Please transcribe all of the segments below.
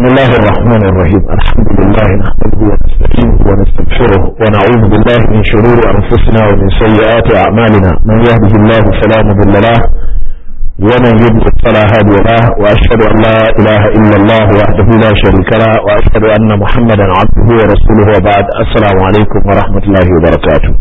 بسم الله الرحمن الرحيم الحمد لله نحمده ونستعينه ونستغفره ونعوذ بالله من شرور أنفسنا ومن سيئات أعمالنا من يهده الله فلا مضل له ومن يضلل فلا هادي له وأشهد أن لا إله إلا الله وحده لا شريك له وأشهد أن محمدا عبده ورسوله وبعد السلام عليكم ورحمة الله وبركاته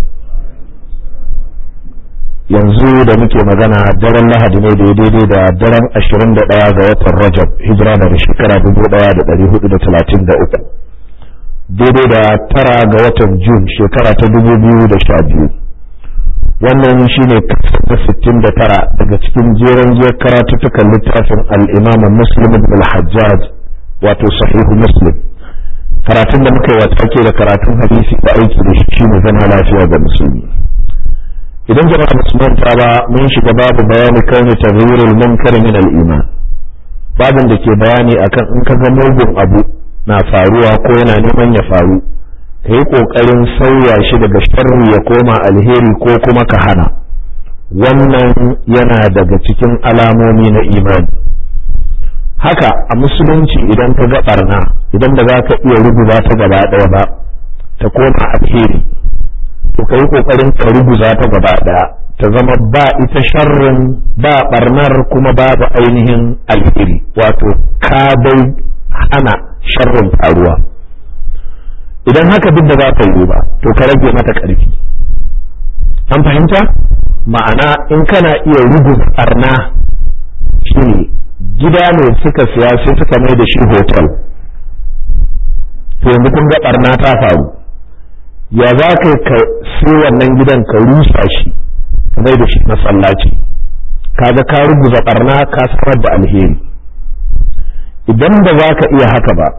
yanzu da muke magana daren lahadi ne da daidai da daren 21 ga watan rajab hijira da shekara 1433 daidai da tara ga watan jun shekara ta 2012 wannan shine kasar 69 daga cikin jeren giyar karatuttukan littafin al'imam muslim ibn al-hajjaj wato sahihu muslim karatun da muka yi wata ke da karatun hadisi da aiki da shi shine zama lafiya ga musulmi idan jama'a ba su manta ba mun shiga babu bayani kauni taghyirul munkar min al-iman babin da ke bayani akan in ka ga mugun abu na faruwa ko yana neman ya faru ka yi kokarin sauya shi daga sharri ya koma alheri ko kuma ka hana wannan yana daga cikin alamomi na imani haka a musulunci idan ka ga barna idan da za ka iya rubuta ta gaba ɗaya ba ta koma alheri to ka yi ƙoƙarin ka ruguza ta gaba ɗaya ta zama ba ita sharrin ba barnar kuma babu ainihin alheri wato ka dai hana sharrin faruwa idan haka duk da za ka yi ba to ka rage mata ƙarfi an fahimta ma'ana in kana iya ruguza barna shine gida ne suka siya sai suka mai da shi hotel to yanzu kun ga barna ta faru ya za ka ka sai wannan gidan ka rusa shi mai da shi masallaci kaga ka ruguza barna ka samar da alheri idan ba za ka iya haka ba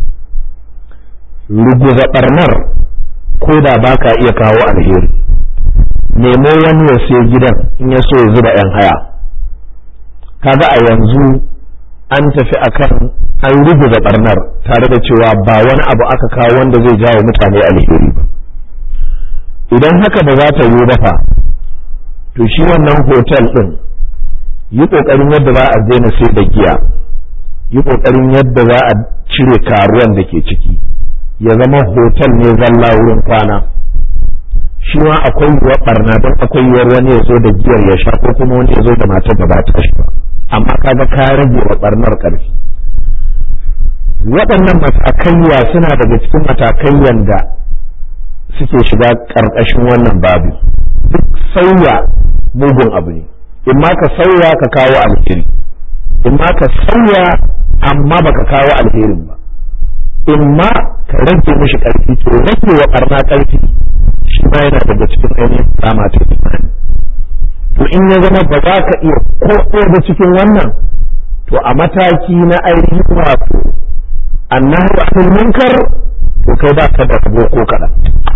ruguza barnar ko da ba ka iya kawo alheri nemo wani ya sai gidan in ya so ya zuba yan haya kaga a yanzu an tafi akan an ruguza barnar tare da cewa ba wani abu aka kawo wanda zai jawo mutane alheri ba idan haka ba za ta yi ba fa to shi wannan hotel ɗin yi ƙoƙarin yadda za a daina sai da giya yi ƙoƙarin yadda za a cire karuwan da ke ciki ya zama hotel ne zalla wurin kwana shi ma akwai yiwuwar barna don akwai yiwuwar wani ya zo da giyar ya sha ko kuma wani ya zo da matar da ba ta shi ba amma kaga ka rage wa barnar ƙarfi waɗannan matakaiya suna daga cikin matakaiyan da suke shiga ƙarƙashin wannan babu duk sauya mugun abu ne in ma ka sauya ka kawo alheri in ma ka sauya amma baka kawo alherin ba in ma ka rage mishi ƙarfi to rage wa ɓarna ƙarfi shi ma yana daga cikin ainihin rama ta imani to in ya zama ba za ka iya ko da cikin wannan to a mataki na ainihin wato annahu anil munkar to kai ba ka da rabo ko kaɗan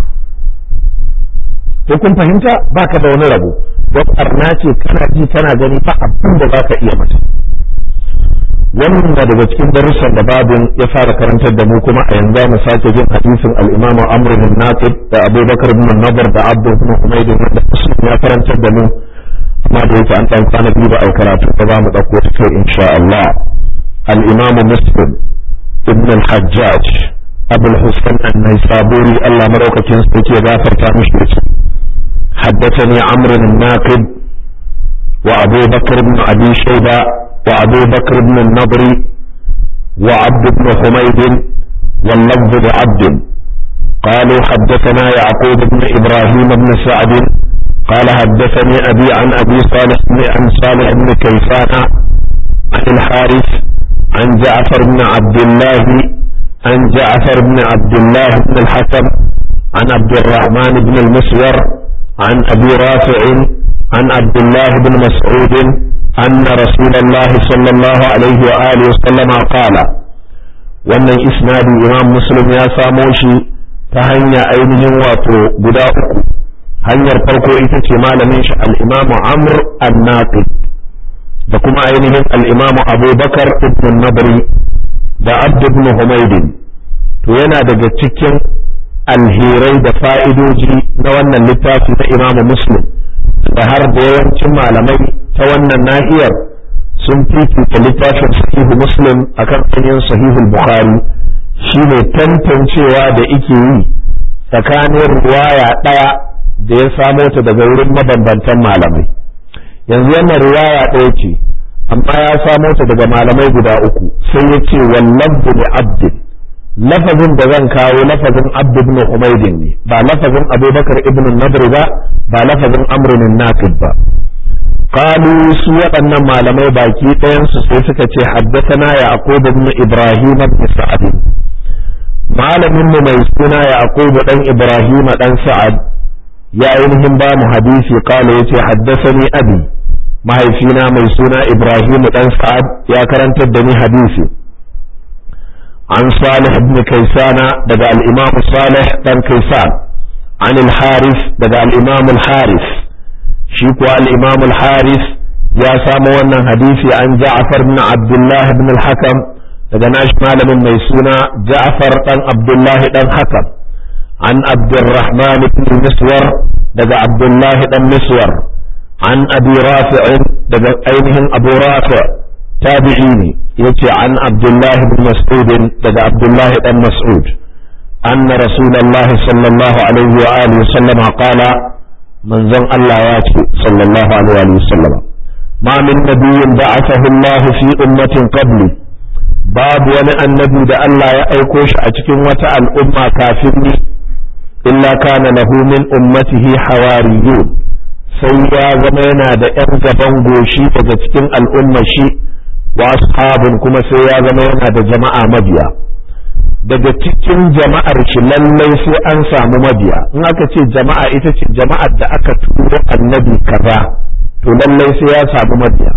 ko kun fahimta baka da wani rabo don arna ce kana ji kana gani ba abin da zaka iya mata wannan na daga cikin darussan da babin ya fara karantar da mu kuma a yanzu mu sake jin hadisin al-Imam Amr bin Naqib da Abu Bakar bin Nadar da Abd bin Humayd wanda Muslim ya karantar da mu amma da yake an dan kwana biyu ba a karatu ba za mu dauko ta kai insha Allah al-Imam Muslim ibn al-Hajjaj Abu al-Husayn an-Naisaburi Allah madaukakin sarki ya gafarta mishi da حدثني عمرو الناقد وأبو بكر بن أبي شيبة وأبو بكر بن النضر وعبد بن حميد واللفظ لعبد قالوا حدثنا يعقوب بن إبراهيم بن سعد قال حدثني أبي عن أبي صالح بن عن صالح بن كيسان عن الحارث عن جعفر بن عبد الله عن جعفر بن عبد الله بن الحكم عن عبد الرحمن بن المسور عن أبي رافع عن عبد الله بن مسعود أن رسول الله صلى الله عليه وآله وسلم قال wannan isnadi imam muslim ya samo shi ta hanya ainihin wato guda uku hanyar farko ita ce malamin shi al-imam amr an-naqid da kuma ainihin al-imam abubakar ibn nabri da abd ibn humaydin to yana daga cikin alherai da fa'idoji na wannan littafi na imamu muslim da har da yawancin malamai ta wannan nahiyar sun fifita littafin sahihu muslim akan ainihin sahihul bukhari shine tantancewa da ike yi tsakanin riwaya ɗaya da ya samo ta daga wurin mabambantan malamai yanzu wannan riwaya ɗaya ce amma ya samo ta daga malamai guda uku sai ya ce wallahu li abdin lafazin da zan kawo lafazin abd ibn umaydin ne ba lafazin abubakar ibn nadr ba ba lafazin amrun naqib ba qalu su waɗannan malamai baki ɗayan su sai suka ce haddathana yaqub ibn ibrahim ibn sa'ad malamin mu mai suna yaqub dan ibrahim dan sa'ad ya ainihin ba mu hadisi qala yace haddathani abi mahaifina mai suna ibrahim dan sa'ad ya karantar da ni hadisi عن صالح بن كيسان دقى الإمام صالح بن كيسان عن الحارث دقى الإمام الحارث شيكو الإمام الحارث يا سامونا حديثي عن جعفر بن عبد الله بن الحكم دقى ناش مال من ميسونا جعفر بن عبد الله بن حكم عن عبد الرحمن بن مسور دقى عبد الله بن مسور عن أبي رافع دقى أينهم أبو رافع تابعيني yace an Abdullah ibn Mas'ud daga Abdullah dan Mas'ud anna Rasulullah sallallahu alaihi wa alihi wa sallam qala manzon Allah ya ce sallallahu alaihi wa sallam ma min nabiyyin ba'athahu Allah fi ummatin qabli babu wani annabi da Allah ya aiko shi a cikin wata al'umma kafin ni illa kana lahu min ummatihi hawariyun sai ya zama yana da 'yan gaban goshi daga cikin al'ummar shi wa ashabun kuma sai ya zama yana da jama'a mabiya daga cikin jama'ar shi lallai sai an samu mabiya in aka ce jama'a ita ce jama'ar da aka turo annabi kaza to lallai sai ya samu mabiya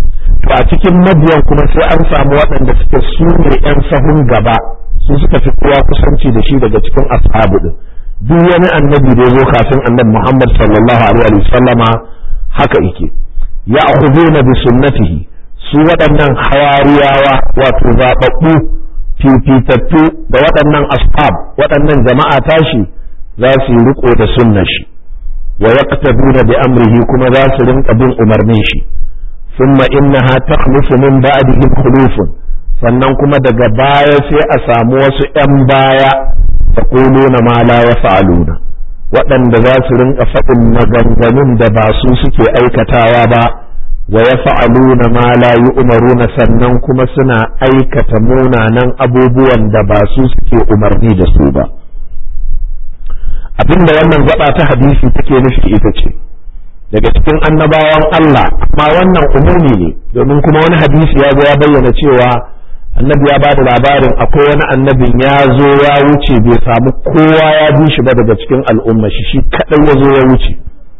to a cikin mabiyan kuma sai an samu waɗanda suke su ne yan sahun gaba su suka fi kowa kusanci da shi daga cikin ashabu din duk wani annabi da ya zo kafin annabi Muhammad sallallahu alaihi wasallama haka yake ya akhuduna bi sunnatihi su waɗannan hawariyawa wato zaɓaɓɓu fifitattu da waɗannan ashab waɗannan jama'a tashi za su yi riko da sunna shi wa yaqtaduna bi amrihi kuma za su rinka bin umarnin shi thumma innaha takhlufu min ba'dihim khulufun sannan kuma daga baya sai a samu wasu ƴan baya yaquluna ma la yaf'aluna waɗanda za su rinka faɗin maganganun da ba su suke aikatawa ba wa ya fa'aluna ma la umaruna sannan kuma suna aikata munanan abubuwan da ba su suke umarni da su ba abinda wannan gaba ta hadisi take nufi ita ce daga cikin annabawan Allah amma wannan umumi ne domin kuma wani hadisi ya zo ya bayyana cewa annabi ya ba da labarin akwai wani annabin ya zo ya wuce bai samu kowa ya bi shi ba daga cikin al'umma shi shi kaɗai ya zo ya wuce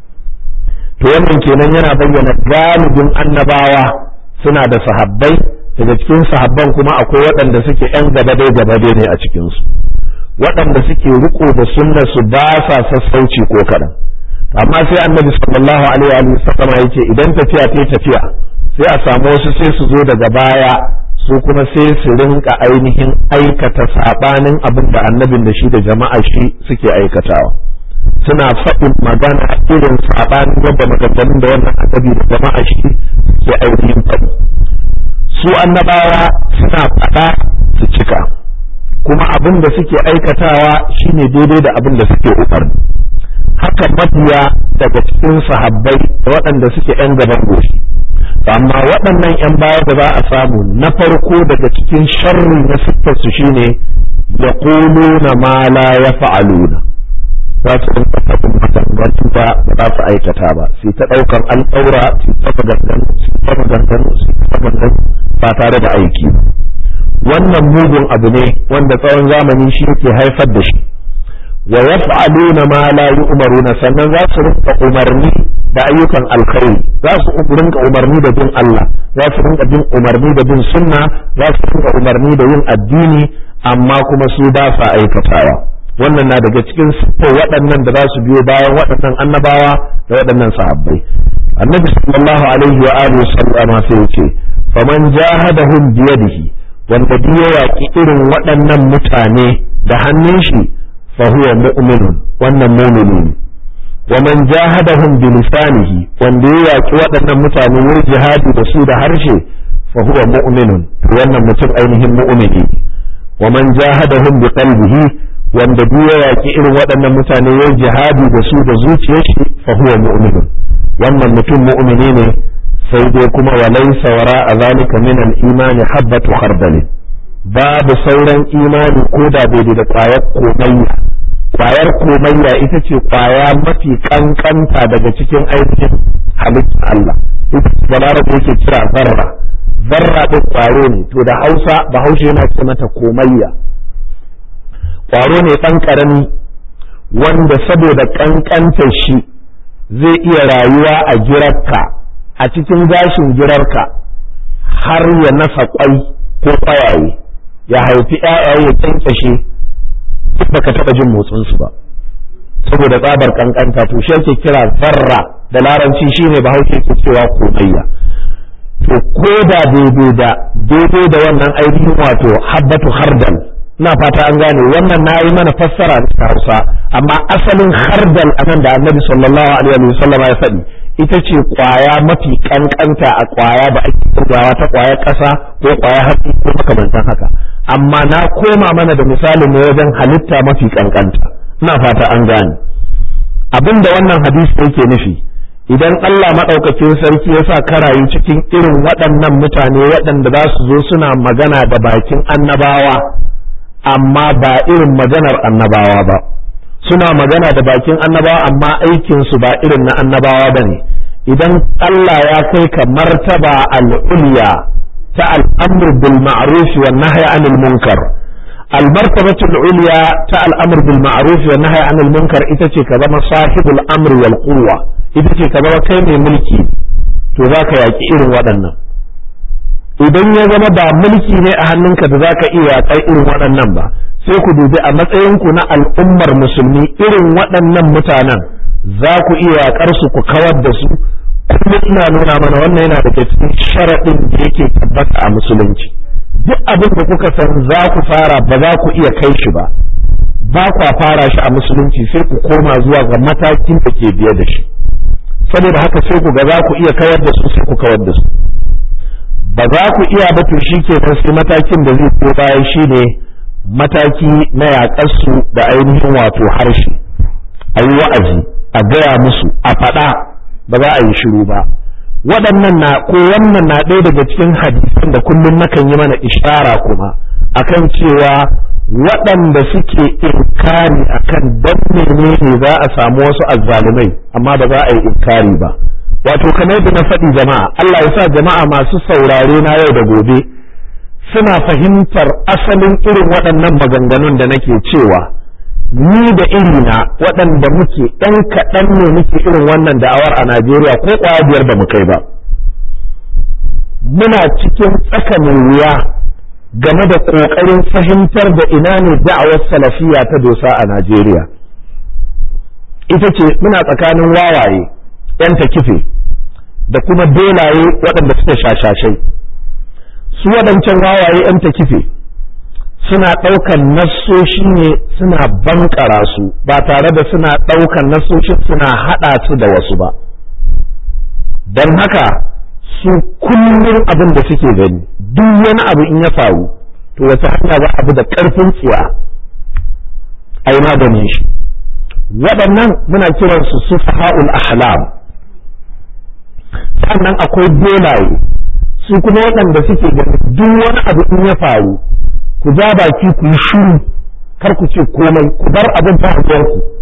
to wannan kenan yana bayyana galibin annabawa suna da sahabbai daga cikin sahabban kuma akwai waɗanda suke yan gaba dai gaba dai ne a cikinsu waɗanda suke riko da sunna su ba sa sassauci ko kaɗan amma sai annabi sallallahu alaihi wa sallam yake idan tafiya ta tafiya sai a samu wasu sai su zo daga baya su kuma sai su rinka ainihin aikata sabanin abin da annabin da shi da jama'a shi suke aikatawa suna faɗin magana irin saɓanin yadda maganganun da wannan annabi da jama'a shi ke ainihin faɗi su annabawa suna faɗa su cika kuma abin da suke aikatawa shine daidai da abin da suke umarni haka mabiya daga cikin sahabbai da waɗanda suke ‘yan gaban goshi amma waɗannan ‘yan baya da za a samu na farko daga cikin sharri na siffarsu shine ya na ma la ya fa'aluna za su rinka faɗin maganganu da ba za su aikata ba sai ta ɗaukar alƙaura su ta maganganu su ta maganganu su ta maganganu ba tare da aiki ba wannan mugun abu ne wanda tsawon zamani shi yake haifar da shi wa yaf'aluna ma la yu'maruna sannan za su rinka umarni da ayyukan alkhairi za su rinka umarni da bin Allah za su rinka bin umarni da bin sunna za su rinka umarni da yin addini amma kuma su ba sa aikatawa wannan na daga cikin siffar waɗannan da za su biyo bayan waɗannan annabawa da waɗannan sahabbai annabi sallallahu alaihi wa alihi sallama sai yace faman jahadahum biyadihi wanda duk ya yaƙi irin waɗannan mutane da hannun shi fa huwa mu'minun wannan mu'mini ne wa man jahadahum bi lisanihi wanda ya yaki waɗannan mutane ya jihadi da su da harshe fa huwa mu'minun to wannan mutum ainihin mu'mini wa man jahadahum bi qalbihi wanda duk ya yaki irin waɗannan mutane ya jihadi da su da zuciyar shi fa huwa mu'minun wannan mutum mu'mini ne sai dai kuma wa laysa wara zalika min al-imani habbatu khardal babu sauran imani ko da bai da kwayar komayya kwayar komayya ita ce kwaya mafi kankanta daga cikin aikin halittar Allah ita ce balarabe yake kira zarra zarra ɗin kwaro ne to da hausa bahaushe yana ce mata komayya kwaro ne ɗan ƙarami wanda saboda ƙanƙantar shi zai iya rayuwa a girarka a cikin gashin girarka har ya nasa kwai ko kwayaye ya haifi ‘ya'yaye ya kyankyashe duk baka taɓa jin motsinsu ba saboda tsabar kankanta to shi ake kira zarra da laranci shine bahaushe ke cewa komayya to ko da daidai da daidai da wannan ainihin wato habbatu hardal ina fata an gane wannan na yi mana fassara da hausa amma asalin hardal anan da annabi sallallahu alaihi wasallam ya faɗi ita ce kwaya mafi kankanta a kwaya da ake kirgawa ta kwaya ƙasa ko kwaya hatsi ko makamantan haka amma na koma mana da misalin ne wajen halitta mafi kankanta ina fata an gane abin da wannan hadisi yake nufi idan Allah maɗaukakin sarki ya sa karayu cikin irin waɗannan mutane waɗanda za su zo suna magana da bakin annabawa amma ba irin maganar annabawa ba suna magana da bakin annabawa amma aikinsu ba irin na annabawa ba ne idan Allah ya kai ka martaba al'ulya ta al'amr bil ma'ruf wa nahy anil munkar al martabatu al'ulya ta al'amr bil ma'ruf wa nahy anil munkar ita ce ka zama sahibul amr wal quwwa ita ce ka zama kai mai mulki to zaka yaki irin waɗannan idan ya zama ba mulki ne a hannunka da zaka iya yaƙai irin waɗannan ba sai ku dubi a matsayinku na al'ummar musulmi irin waɗannan mutanen za ku iya yaƙar su ku kawar da su kuma ina nuna mana wannan yana daga cikin sharaɗin da yake tabbata a musulunci duk abin da kuka san za ku fara ba za ku iya kai shi ba ba kwa fara shi a musulunci sai ku koma zuwa ga matakin da ke biye da shi saboda haka sai ku ga za ku iya kawar da su sai ku kawar da su ba za ku iya ba to shi kenan sai matakin da zai biyo bayan shi ne mataki na yaƙarsu da ainihin wato harshe a yi wa'azi a gaya musu a faɗa ba za a yi shiru ba waɗannan na ko wannan na ɗaya daga cikin hadisan da kullum nakan yi mana ishara kuma akan cewa waɗanda suke inkari akan dan menene za a samu wasu azzalumai amma ba za a yi inkari ba wato kamar da na faɗi jama'a Allah ya sa jama'a masu saurare na yau da gobe suna fahimtar asalin irin waɗannan maganganun da nake cewa ni da irina waɗanda muke ɗan kaɗan ne muke irin wannan da'awar a Najeriya ko ƙwaya biyar da mu kai ba muna cikin tsakanin wuya game da ƙoƙarin fahimtar da ina ne da'awar salafiya ta dosa a Najeriya ita ce muna tsakanin wawaye 'yan kife da kuma dolaye waɗanda suka shashashai su waɗancan wawaye 'yan kife suna ɗaukan nassoshi ne suna bankara su ba tare da suna ɗaukan nassoshin suna haɗa su da wasu ba don haka su kullum abin da suke gani duk wani abu in ya faru to wata hanya za a bi da ƙarfin tsiya a yi maganin shi waɗannan muna kiransu su faha'ul ahlam sannan akwai dolaye su kuma waɗanda suke gani duk wani abu in ya faru ku ja baki ku yi shiru kar ku ce komai ku bar abin ta ku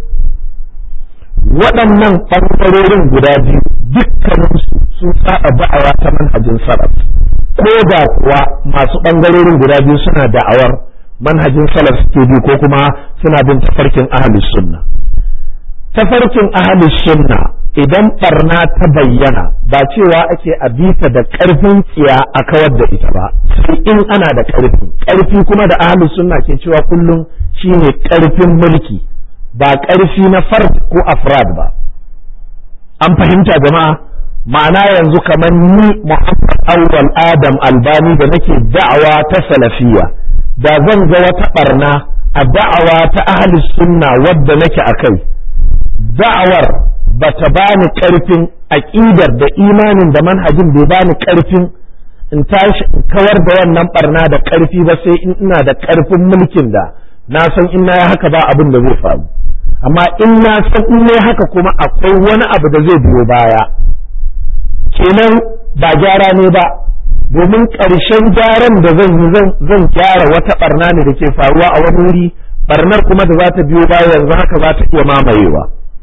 waɗannan ɓangarorin guda biyu dukkaninsu sun saba da'awa ta manhajin salaf ko da kuwa masu ɓangarorin guda biyu suna da'awar manhajin salaf suke bi ko kuma suna bin tafarkin ahlus sunna tafarkin ahlus sunna idan barna ta bayyana ba cewa ake a bita da ƙarfin tsiya a kawar da ita ba sai in ana da ƙarfi ƙarfi kuma da ahlus sunna ke cewa kullum shine ƙarfin mulki ba ƙarfi na fard ko afrad ba an fahimta jama'a ma'ana yanzu kamar ni Muhammad Awwal Adam Albani da nake da'awa ta salafiya da zan ga wata barna a da'awa ta ahlus sunna wadda nake akai da'awar bata bani karfin aqidar da imanin da manhajin bai bani karfin in tashi in kawar da wannan barna da karfi ba sai in ina da karfin mulkin da na san in na haka ba abin da zai faru amma in na san in ne haka kuma akwai wani abu da zai biyo baya kenan ba gyara ne ba domin ƙarshen gyaran da zan yi zan gyara wata barna ne da ke faruwa a wani wuri barnar kuma da za ta biyo baya yanzu haka za ta iya mamayewa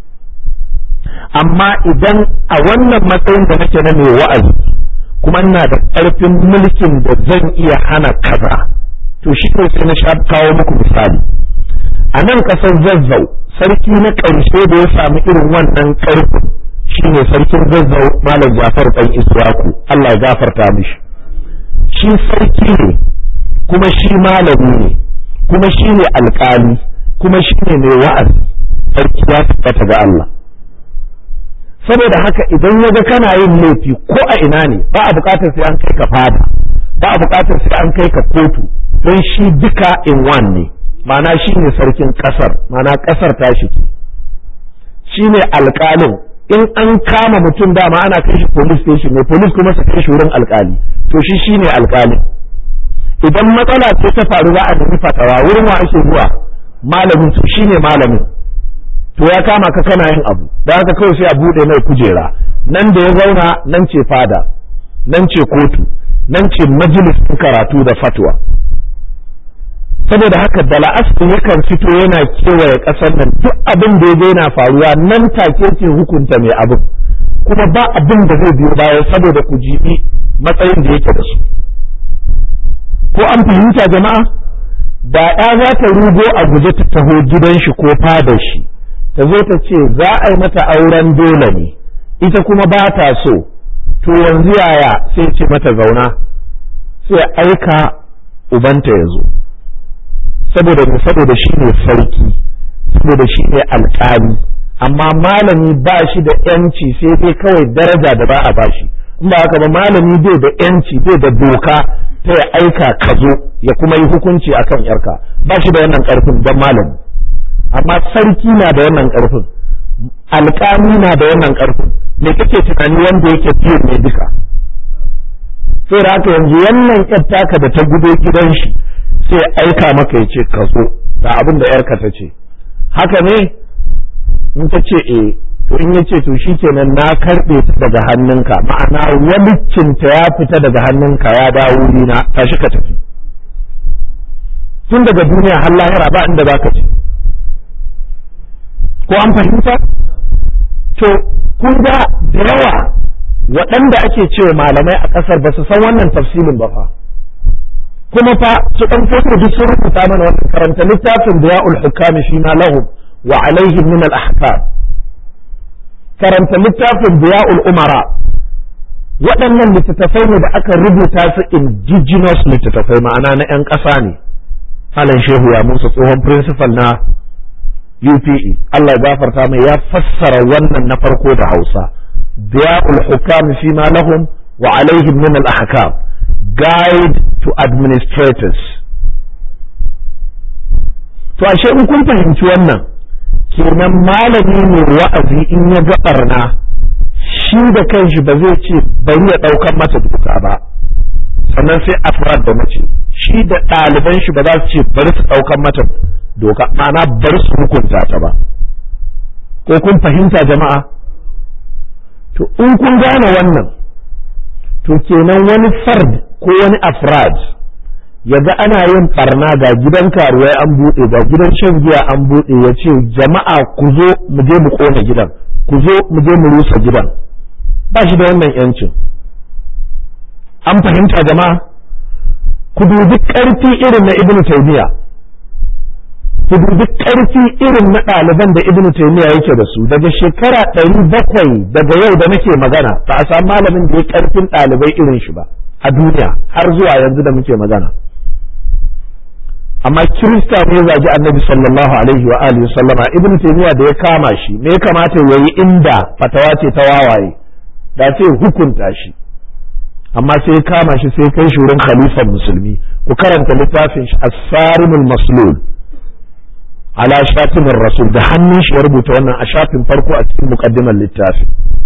amma idan a wannan matsayin da nake na mai wa'azi kuma ina da ƙarfin mulkin da zan iya hana kaza to shi ne sai na sha kawo muku misali a nan ƙasar zazzau sarki na ƙarshe da ya samu irin wannan ƙarfin shi ne sarkin zazzau malam jafar ɗan iswaku Allah ya gafarta mishi shi sarki ne kuma shi malami ne kuma shi ne alƙali kuma shi ne mai wa'azi sarki ya tabbata ga Allah saboda haka idan ya ga kana yin laifi ko a ina ne ba a buƙatar sai an kai ka fada ba a buƙatar sai an kai ka kotu don shi duka in one ne ma'ana shi ne sarkin ƙasar ma'ana ƙasar ta shi shi ne alƙalin in an kama mutum dama ana kai shi police station ne police kuma su kai shi wurin alƙali to shi shi ne alƙalin idan matsala ce ta faru za a nemi fatawa wurin wa ake zuwa malamin to shi ne malamin to ya kama ka kana yin abu da haka kawai sai a buɗe mai kujera nan da ya zauna nan ce fada nan ce kotu nan ce majalisin karatu da fatwa saboda haka da la'asar yakan fito yana kewaye ƙasar nan duk abin da ya ga yana faruwa nan take ke hukunta mai abin kuma ba abin da zai biyo baya saboda ku jibi matsayin da yake da su ko an fahimta jama'a da ya za ta rugo a guje ta taho gidan shi ko fadar shi ta zo ta ce za a yi mata auren dole ne ita kuma ba ta so to yanzu yaya sai ce mata zauna sai aika ubanta ya zo saboda saboda shi ne sarki saboda shi ne alƙali amma malami ba shi da yanci sai dai kawai daraja da ba a bashi in ba haka ba malami bai da yanci bai da doka ta ya aika ka zo ya kuma yi hukunci akan yarka ba shi da wannan karfin don malami amma sarki na da wannan karfin alƙali na da wannan karfin me kake tunani wanda yake biyu ne duka sai da haka yanzu wannan taka da ta gudo gidan shi sai aika maka ya ce ka zo ga abin da yarka ta ce haka ne in ta ce eh to in ya ce to shikenan na karɓe ta daga hannunka ma'ana walicinta ya fita daga hannunka ya dawo wurina tashi ka tafi tun daga duniya har lahira ba inda za ka ce ko an fahimta to kun ga da yawa waɗanda ake cewa malamai a ƙasar ba su san wannan tafsilin ba fa kuma fa su ɗan fito duk sun rubuta mana wannan karanta littafin da ya'ul hukami fi ma lahum wa alaihim min al ahkam karanta littafin da ya'ul umara waɗannan littattafai ne da aka rubuta su indigenous littattafai ma'ana na 'yan ƙasa ne Alan Shehu ya musu tsohon principal na UPE Allah ya gafarta mai ya fassara wannan na farko da Hausa Diya'ul Hukam fi ma lahum wa alaihim min al-ahkam Guide to Administrators to ashe in kun fahimci wannan kenan malami mai wa'azi in ya ga barna shi da kanshi ba zai ce bari ya ɗaukar mata doka ba sannan sai afrad da mace shi da ɗaliban shi ba za su ce bari su ɗaukar mata doka ma'ana bari su hukunta ta ba ko kun fahimta jama'a to in kun gane wannan to kenan wani fard ko wani afrad ya ga ana yin barna ga gidan karuwai an buɗe ga gidan shan giya an buɗe ya ce jama'a ku zo mu je mu ƙona gidan ku zo mu je mu rusa gidan ba shi da wannan yancin an fahimta jama'a ku dubi ƙarfi irin na ibnu taymiya ku dubi ƙarfi irin na ɗaliban da ibnu taymiya yake da su daga shekara ɗari bakwai daga yau da nake magana ba a samu malamin da ya ƙarfin ɗalibai irin shi ba a duniya har zuwa yanzu da muke magana amma kirista ne zagi annabi sallallahu alaihi wa alihi sallama ibnu taymiya da ya kama shi me ya kamata yayi inda fatawa ce ta wawaye da sai hukunta shi amma sai ya kama shi sai kai shi wurin khalifan musulmi ku karanta littafin shi as-sarimul maslul ala shatimin rasul da hannun shi ya rubuta wannan a shafin farko a cikin muqaddimar littafi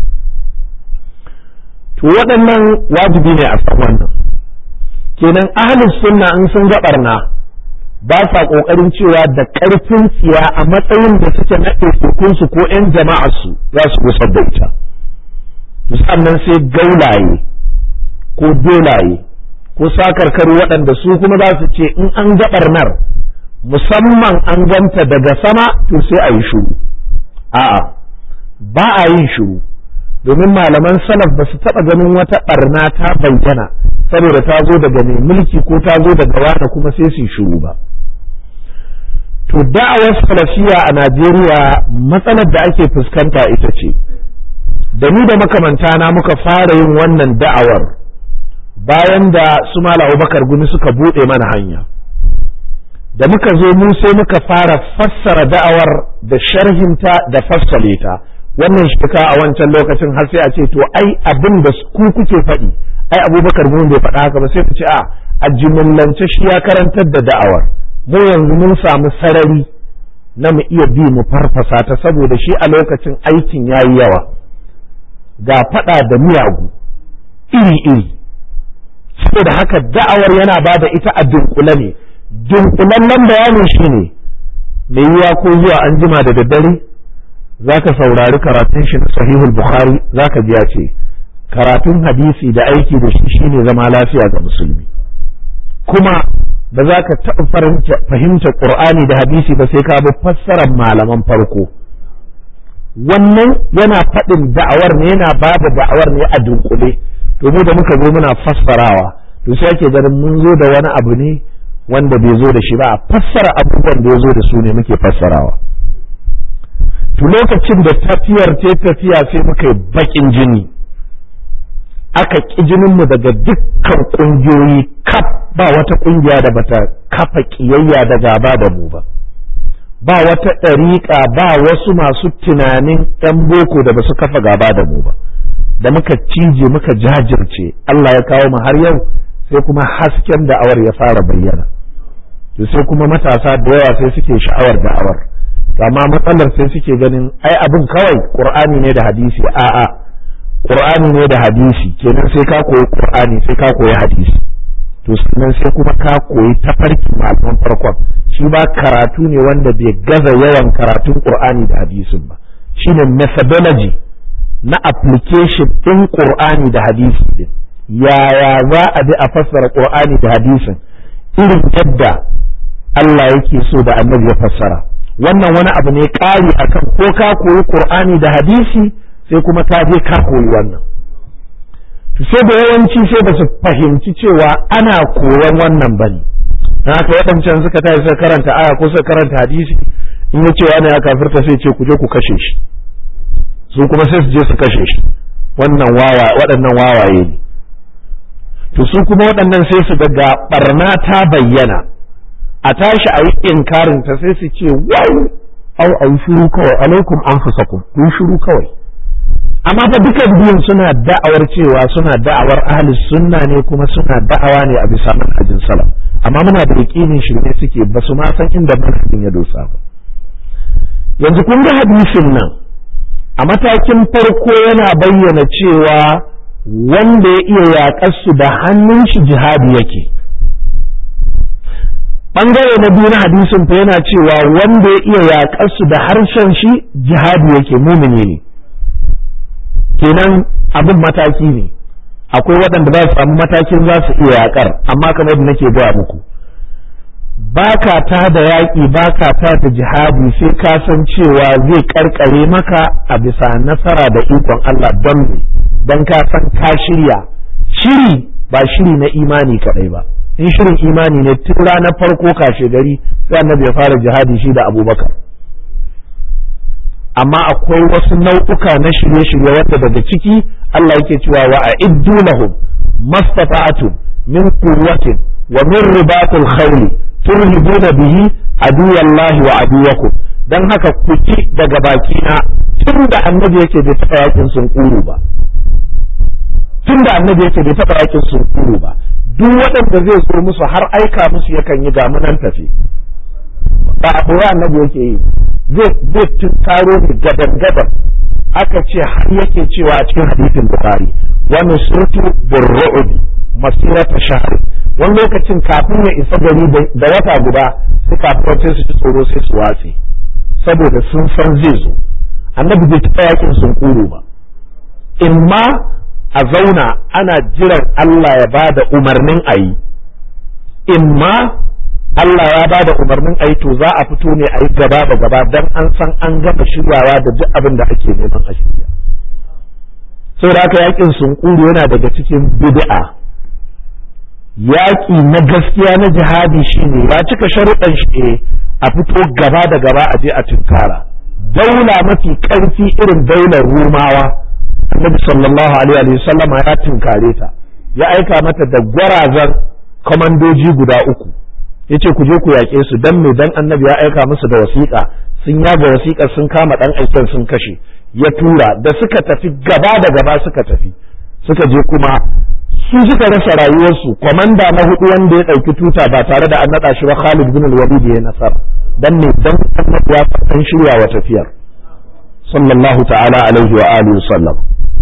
to waɗannan wajibi ne a san wannan kenan ahlus sunna in sun ga barna ba sa kokarin cewa da ƙarfin tsiya a matsayin da suke na su ko 'yan jama'arsu za su gusar da ita sannan sai gaulaye ko dolaye ko sakarkaru waɗanda su kuma za su ce in an ga ɓarnar musamman an ganta daga sama to sai a yi shuru a'a ba a yin shuru domin malaman salaf ba su taɓa ganin wata ɓarna ta bayyana saboda ta zo daga mai mulki ko ta zo daga wata kuma sai su yi shuru ba to da'awar salafiya a najeriya matsalar da ake fuskanta ita ce da ni da makamanta na muka fara yin wannan da'awar bayan da su mala abubakar gumi suka buɗe mana hanya da muka zo mu sai muka fara fassara da'awar da sharhinta da fassale ta wannan shika a wancan lokacin har sai a ce to ai abin da ku kuke faɗi ai abubakar gumi bai faɗa haka ba sai ku ce a a jimillance shi ya karantar da da'awar mu yanzu mun samu sarari na mu iya bi mu farfasa ta saboda shi a lokacin aikin yayi yawa ga faɗa da miyagu iri-iri saboda haka da'awar yana ba da ita a dunkule ne dunkulallen bayanin shi ne mai yiwa ko zuwa an jima da daddare za ka saurari karatun shi na sahihul bukhari za ka biya ce karatun hadisi da aiki da shi shine zama lafiya ga musulmi kuma ba za ka taɓa fahimta ƙur'ani da hadisi ba sai ka bi fassarar malaman farko wannan yana faɗin da'awar ne yana ba da da'awar ne a dunkule to mu da muka zo muna fassarawa to sai ake ganin mun zo da wani abu ne wanda bai zo da shi ba a fassara abubuwan da ya zo da su ne muke fassarawa to lokacin da tafiyar ta tafiya sai muka yi bakin jini aka ƙi jininmu daga dukkan ƙungiyoyi kaf ba wata ƙungiya da bata kafa ƙiyayya da gaba da mu ba ba wata ɗariƙa ba wasu masu tunanin ‘yan boko da ba su kafa gaba da mu ba da muka cije muka jajirce Allah ya kawo mu har yau sai kuma hasken da'awar ya fara bayyana to sai kuma matasa da yawa sai suke sha'awar da'awar amma matsalar sai suke ganin ai abin kawai qur'ani ne da hadisi a'a qur'ani ne da hadisi kenan sai ka koyi qur'ani sai ka koyi hadisi to sannan sai kuma ka koyi tafarki malaman farkon shi ba karatu ne wanda bai gaza yawan karatun qur'ani da hadisin ba shine methodology na application ɗin qur'ani da hadisi din yaya za a bi a fassara qur'ani da hadisin irin yadda Allah yake so da annabi ya fassara wannan wani abu ne ƙari akan ko ka koyi qur'ani da hadisi sai kuma ka je ka koyi wannan to sai da yawanci sai ba su fahimci cewa ana koyon wannan bane na haka waɗancan suka tashi suka karanta aya ko suka karanta hadisi in ya ce wani ya kafirta sai ce ku je ku kashe shi su kuma sai su je su kashe shi wannan wawa waɗannan wawaye ne to su kuma waɗannan sai su ga barna ta bayyana a tashi a yi inkarin ta sai su ce wai au au shiru kawai alaikum anfusakum ku shiru kawai amma fa dukan biyun suna da'awar cewa suna da'awar ahli sunna ne kuma suna da'awa ne a bisa manhajin salaf amma muna da yakinin shirme suke ba su ma san inda manhajin ya dosa ba yanzu kun ga hadisin nan a matakin farko yana bayyana cewa wanda ya iya yaƙar su da hannun shi jihadi yake bangare na biyu na hadisin fa yana cewa wanda ya iya yaƙar su da harshen shi jihadi yake mumini ne kenan abin mataki ne akwai waɗanda za su samu matakin za su iya yaƙar amma kamar yadda nake gaya muku baka ta da yaƙi baka ta da jihadi sai ka san cewa zai karkare maka a bisa nasara da ikon Allah don ne don ka san ka shirya shiri ba shiri na imani kaɗai ba in shirin imani ne tun ranar farko kashe gari sai annabi ya fara jihadi shi da abubakar amma akwai wasu nau'uka na shirye-shirye wanda daga ciki Allah yake cewa wa a'iddu lahum mastata'tum min quwwatin wa min ribatil khayl turhibuna bihi aduwallahi wa aduwakum dan haka ku ci daga bakina tun da annabi yake bai taɓa yakin sun kuru ba tun da annabi yake bai taɓa yakin sun kuru ba duk waɗanda zai so musu har aika musu yakan yi gamu nan tafi ba a ɓoye annabi yake yi zai zai tunkaro ne gadan gadan aka ce har yake cewa a cikin hadisin bukhari wani surtu burru'udi masirata shahr wani lokacin kafin ya isa gari da wata guda sai kafin sai su ci tsoro sai su watse saboda sun san zai zo annabi bai taɓa yakin sun kuro ba imma a zauna ana jiran Allah ya ba da umarnin a yi imma Allah ya ba da umarnin a yi to za a fito ne a yi gaba da gaba don an san an gama shiryawa da duk abin da ake neman a shirya saboda haka yakin sunkuru yana daga cikin bid'a yaƙi na gaskiya na jihadi shine ya cika sharuɗan shi a fito gaba da gaba a je a tunkara daula mafi ƙarfi irin daular rumawa annabi sallallahu alaihi wa sallam ya tunkare ta ya aika mata da gwarazan kwamandoji guda uku ya ce ku je ku yaƙe su dan me dan annabi ya aika musu da wasiƙa sun yaga wasiƙa sun kama ɗan aiken sun kashe ya tura da suka tafi gaba da gaba suka tafi suka je kuma su suka rasa rayuwarsu kwamanda na hudu wanda ya ɗauki tuta ba tare da an naɗa shi ba Khalid bin al-Walid ya nasara dan ne dan annabi ya san shirya wa tafiyar sallallahu ta'ala alaihi wa alihi sallam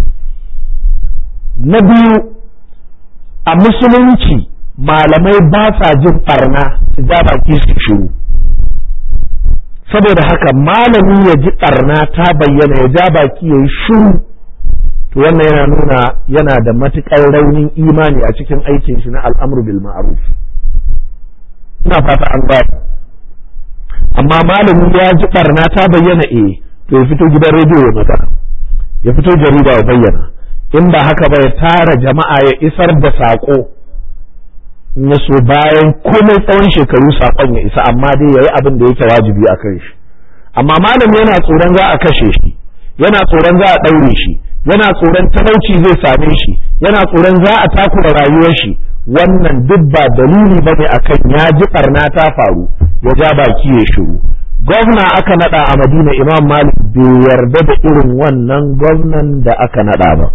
na biyu a musulunci malamai ba sa jin barna su ja baki su shiru saboda haka malami ya ji barna ta bayyana ya ja baki ya yi shiru to wannan yana nuna yana da matuƙar raunin imani a cikin aikin shi na al'amru bil ma'ruf ina fata an ba amma malami ya ji barna ta bayyana eh to ya fito gidan rediyo ya magana ya fito jarida ya bayyana in ba haka ba ya tara jama'a ya isar da saƙo in ya so bayan komai tsawon shekaru saƙon ya isa amma dai ya yi abin da yake wajibi a kan shi amma malami yana tsoron za a kashe shi yana tsoron za a ɗaure shi yana tsoron talauci zai same shi yana tsoron za a takura rayuwar shi wannan duk ba dalili ba ne akan ya ji ɓarna ta faru ya ja baki ya shiru gwamna aka naɗa a madina imam malik bai yarda da irin wannan gwamnan da aka naɗa ba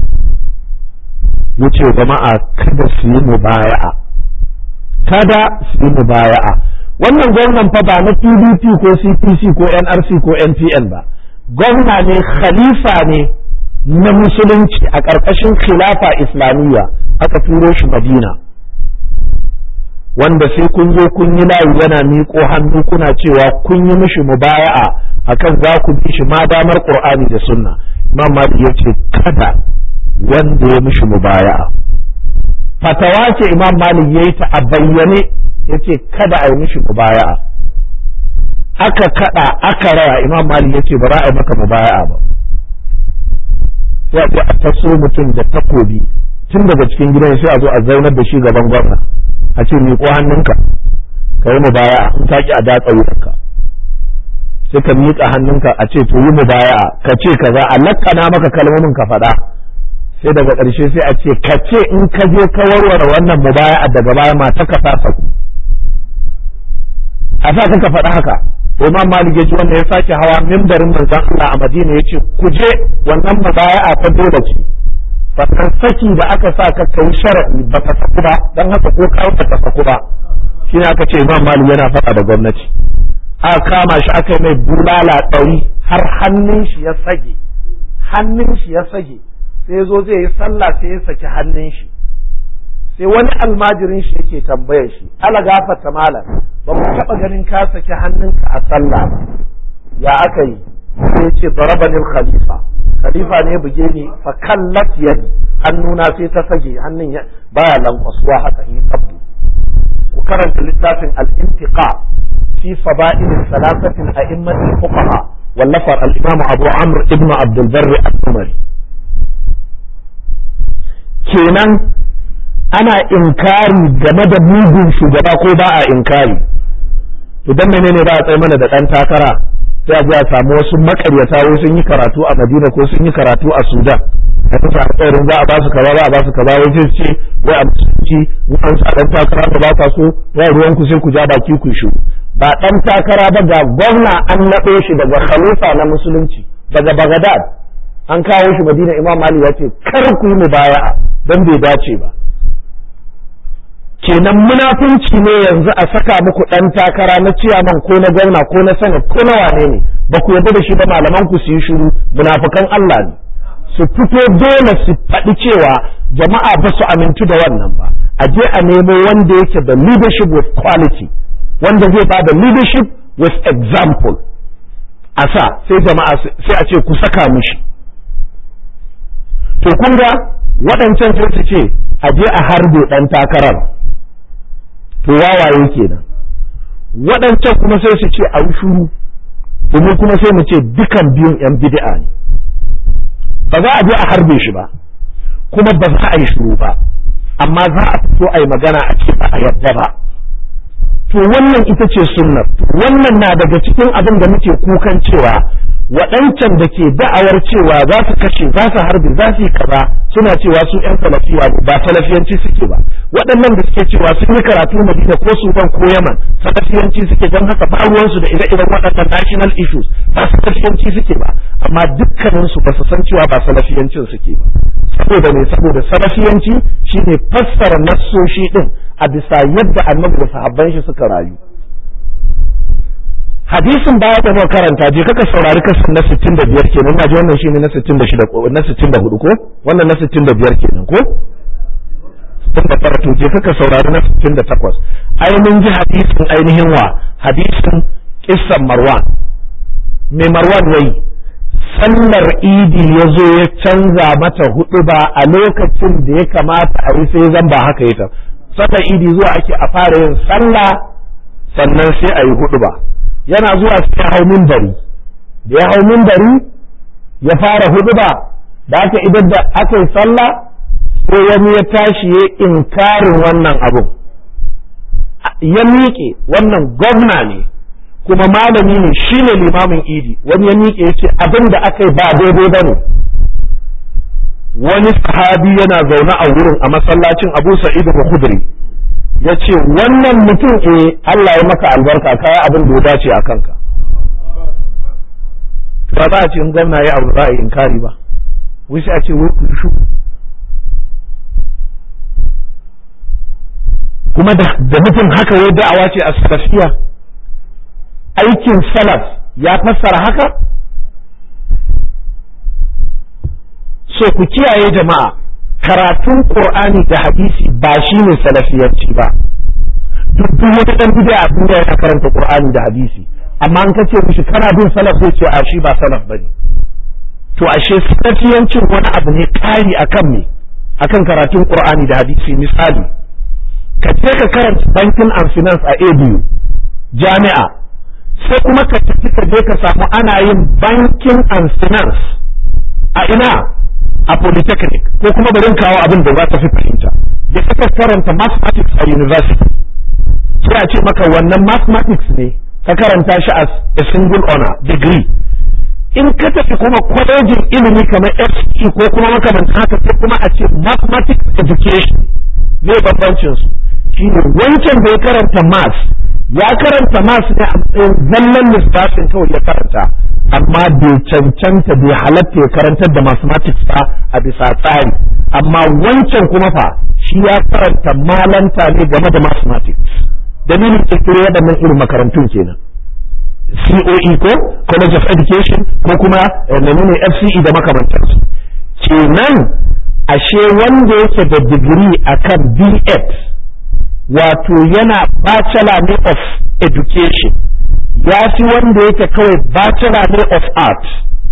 ya ce jama'a kada su yi mubaya'a kada su yi mubaya'a wannan gwamnan fa ba na pdp ko cpc ko nrc ko npn ba gwamna ne khalifa ne na musulunci a ƙarƙashin khilafa islamiyya aka turo shi madina wanda sai kun zo kun yi layi yana miƙo hannu kuna cewa kun yi mishi mubaya'a akan za ku bi shi ma damar qur'ani da sunna imam malik ya ce kada wanda ya mishi mubaya'a fatawa ce imam malik ya yi ta a bayyane ya ce kada a yi mishi mubaya'a aka kada aka raya imam malik ya ce ba za a yi maka mubaya'a ba sai a je a taso mutum da takobi tun daga cikin gidan sai a zo a zaunar da shi gaban gwamna a ce miƙo hannunka ka yi mubaya'a in ka ki a datsa wuyanka sai ka miƙa hannunka a ce to yi mubaya'a ka ce kaza a lakkana maka kalmomin ka faɗa sai daga ƙarshe sai a ce ka ce in ka je ka warware wannan mubaya'a daga baya mata ka sa ku a sa ka faɗa haka Imam Malik ya ji wanda ya sake hawa mimbarin manzon Allah a Madina ya ce ku je wannan mubaya'a ta dole ce sannan saki da aka sa ka kai shar'i ba ta saku ba dan haka ko ka ba ta saku ba shine aka ce Imam Malik yana faɗa da gwamnati aka kama shi aka yi mai bulala ɗari har hannun shi ya sage hannun shi ya sage sai zo zai yi sallah sai ya saki hannun shi sai wani almajirin shi yake tambayar shi ala gafata malam ba mu taɓa ganin ka saki hannunka a sallah ba ya aka yi sai ce barabanil khalifa khalifa ne buge ni fa kallat yadi hannuna sai ta sage hannun ya baya lankwasuwa haka in tabbu ku karanta littafin al-intiqa fi fada'il salasatin a'immatil fuqaha wallafar al-imam Abu Amr ibn Abdul Barr al-Umari kenan ana inkari game da mugun shugaba ko ba a inkari to dan menene ba a tsaye mana da dan takara sai a ji a samu wasu makaryata wai sun yi karatu a Madina ko sun yi karatu a Sudan a kusa alƙawarin za a ba su kaza za a ba su kaza wai sai ce wai a musulunci in an sa dan takara ba ba so wai ruwan ku sai ku ja baki ku shiru ba dan takara ba ga gwamna an naɗo shi daga khalifa na musulunci daga Baghdad an kawo shi Madina Imam Malik ya ce kar ku yi mubaya'a dan bai dace ba kenan munafunci ne yanzu a saka muku ɗan takara na ciyaman ko na gwamna ko na sanat ko na wane ne ba ku yarda da shi ba malaman ku su yi shiru munafukan Allah ne su fito dole su faɗi cewa jama'a ba su amintu da wannan ba a je a nemo wanda yake da leadership with quality wanda zai ba da leadership with example a sa sai jama'a sai a ce ku saka mushi to kun ga waɗancan sai su ce a je a harbe ɗan takarar to wawaye kenan waɗancan kuma sai su ce a shuru domin kuma sai mu ce dukan biyun yan bid'a ne ba za a je a harbe shi ba kuma ba za a yi shuru ba amma za a fito a yi magana a ce ba a yadda ba to wannan ita ce sunnar wannan na daga cikin abin da muke kukan cewa waɗancan da ke da'awar cewa za su kashe za su harbe za su yi kaza suna cewa su ƴan salafiya ba salafiyanci suke ba waɗannan da suke cewa sun yi karatu madina ko sudan ko yaman salafiyanci suke don haka ba ruwansu da ire-iren waɗannan national issues ba salafiyanci suke ba amma dukkaninsu ba su san cewa ba salafiyancin suke ba saboda ne saboda salafiyanci shine fassara nassoshi din a bisa yadda annabi da sahabban shi suka rayu hadisin baya da muka karanta je kaka saurari kasan na 65 kenan ina ji wannan shine na 66 ko na 64 ko wannan na 65 kenan ko tun da farko je kaka saurari na 68 ainihin ji hadisin ainihin wa hadisin kissan marwan mai marwan yayi sallar idi ya zo ya canza mata hudu ba a lokacin da ya kamata a yi sai zan ba haka ya sallar idi zuwa ake a fara yin sallah sannan sai a yi hudu ba yana zuwa sai ya hau mimbari da ya hau mimbari ya fara hudu ba da aka idan da aka yi sallah sai wani ya tashi ya inkarin wannan abun ya miƙe wannan gwamna ne kuma malami ne shi ne limamin idi wani ya miƙe ya ce abin da aka yi ba daidai ba ne wani sahabi yana zaune a wurin a masallacin abu sa'id al-khudri ya ce wannan mutum e Allah ya maka albarka kaya abin da ya dace a kanka ba za a ce in gwamna ya abu za a yi inkari ba wai sai a ce wai ku shu kuma da mutum haka wai da'awa ce a salafiya aikin salaf ya fassara haka so ku kiyaye jama'a karatun qur'ani da hadisi ba shi ne salafiyarci ba duk duk wata dan bid'a a duniya yana karanta qur'ani da hadisi amma an kace mishi kana bin salaf zai ce a shi ba salaf bane to ashe salafiyancin wani abu ne kari akan me akan karatun qur'ani da hadisi misali ka je ka karanta banking and finance a ABU jami'a sai kuma ka tafi ka je ka samu ana yin banking and finance a ina a polytechnic ko kuma bari kawo abin da za ta fi fahimta da kaka karanta mathematics a university sai a ce maka wannan mathematics ne ka karanta shi as a single honor degree in ka tafi kuma kwalejin ilimi kamar FE ko kuma makamantan haka sai kuma a ce mathematics education ne bambancin su shine wancan da ya karanta maths ya karanta maths ne a matsayin zallan lissafin kawai ya karanta amma bai cancanta bai halatta ya karantar da mathematics ba a bisa tsari amma wancan kuma fa shi ya karanta malanta ne game da mathematics dalilin kirkiro waɗannan irin makarantun kenan COE ko College of Education ko kuma menene FCE da makamantansu kenan ashe wanda yake da digiri akan B.Ed wato yana bachelor ne of education ya fi wanda yake kawai bachelor ne of art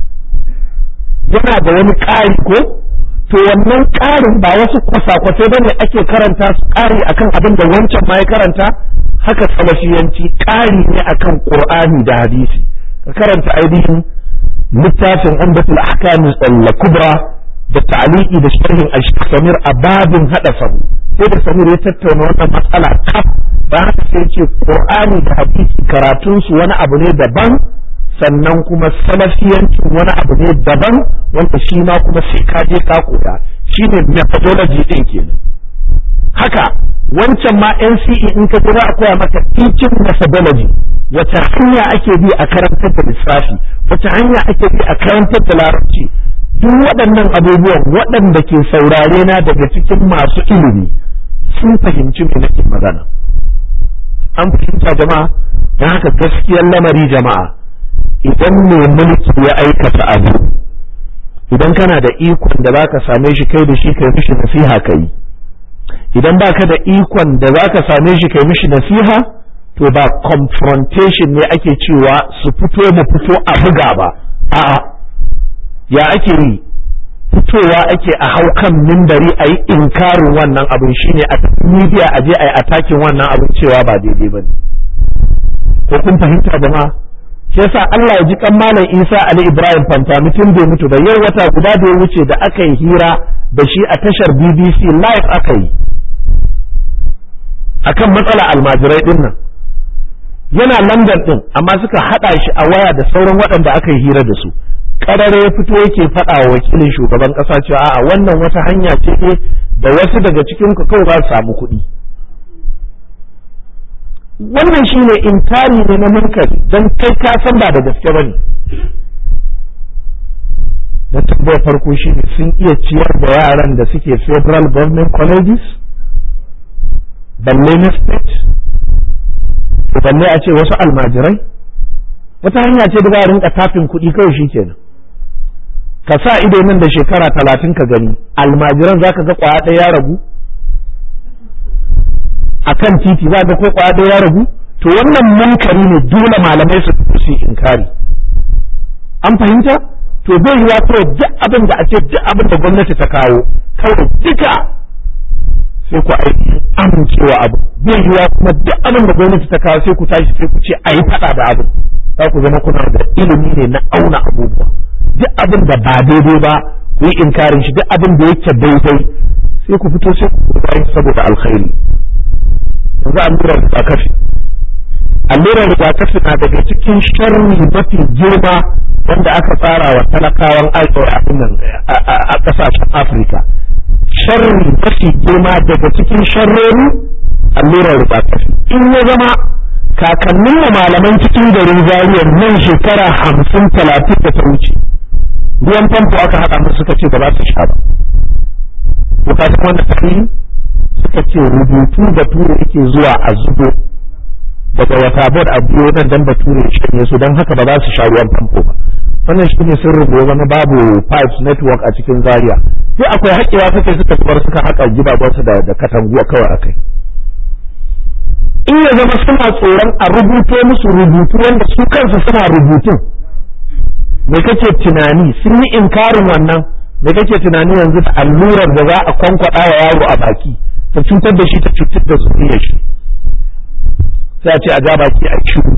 yana da wani ƙari ko to wannan ƙarin ba wasu kwasa-kwasai ba ne ake karanta su ƙari akan abin da wancan ma ya karanta haka salafiyanci ƙari ne akan ƙur'ani da hadisi ka karanta ainihin littafin umdatul ahkam al-kubra da ta'liqi da sharhin al-samir a babin hada sahu sai da samir ya tattauna wannan matsala kaf ba haka sai ce qur'ani da hadisi karatun su wani abu ne daban sannan kuma salafiyancin wani abu ne daban wanda shi ma kuma sai ka je ka koya shine methodology din kenan haka wancan ma NCE in ka za a koya maka teaching methodology wace hanya ake bi a karantar da lissafi wace hanya ake bi a karantar da larabci duk waɗannan abubuwan waɗanda ke saurare na daga cikin masu ilimi sun fahimci me nake magana an fahimta jama'a don haka gaskiyar lamari jama'a idan mai mulki ya aikata abu idan kana da ikon da za ka same shi kai da shi kai mishi nasiha ka yi idan ba ka da ikon da za ka same shi kai mishi nasiha to ba confrontation ne ake cewa su fito mu fito a buga ba a'a ya ake yi fitowa ake a hau kan mimbari a yi inkarin wannan abin shine a media a je a yi atakin wannan abin cewa ba daidai ba ne ko kun fahimta jama'a shi yasa Allah ya ji kan malam Isa Ali Ibrahim Fanta mutum bai mutu ba yau wata guda da ya wuce da aka yi hira da shi a tashar BBC live aka yi akan matsala almajirai din nan yana London din amma suka hada shi a waya da sauran waɗanda aka yi hira da su karare ya fito yake faɗa wa wakilin shugaban ƙasa cewa a'a wannan wata hanya ce da wasu daga cikin ku kawai za su samu kuɗi wannan shine inkari ne na munkari don kai ka san ba da gaske bane na tambayar farko shine sun iya ciyar da yaran da suke federal government colleges balle na state balle a ce wasu almajirai wata hanya ce da za a rinka tafin kuɗi kawai shi kenan ka sa ido nan da shekara talatin ka gani almajiran za ka ga kwaya ɗaya ya ragu a kan titi za ga ko kwaya ɗaya ya ragu to wannan munkari ne dole malamai su su inkari an fahimta to bai yiwa kawai duk abin da a ce duk abin da gwamnati ta kawo kawai duka sai ku aiki amincewa abu bai yiwa kuma duk abin da gwamnati ta kawo sai ku tashi sai ku ce a yi faɗa da abin za ku zama kuna da ilimi ne na auna abubuwa duk abin da ba daidai ba ku yi inkarin shi duk abin da yake daidai sai ku fito sai ku yi saboda alkhairi yanzu allurar rigakafi allurar rigakafi na daga cikin sharri mafi girma wanda aka tsara wa talakawan a ƙasashen afirka sharri mafi girma daga cikin sharrori allurar rigakafi in ya zama kakannin mu malaman cikin garin zariyar nan shekara hamsin talatin da ta wuce ruwan famfo aka haɗa musu suka ce ba za su sha ba ko ka san wannan tarihi suka ce rubutu da ture yake zuwa a zubo daga wata bod a biyo nan dan bature ya shanye su don haka ba za su sha ruwan famfo ba wannan shi ne sun rubuta zama babu pipes network a cikin zaria sai akwai haƙewa suka suka zubar suka haƙa gidajensu da da katanguwa kawai akai in ya zama suna tsoron a rubuto musu rubutu wanda su kansu suna rubutun me kake tunani sun yi inkarin wannan me kake tunani yanzu da allurar da za a kwankwada wa yaro a baki ta cutar da shi ta cutar da zuriyar shi sai a ce a ja baki a shiru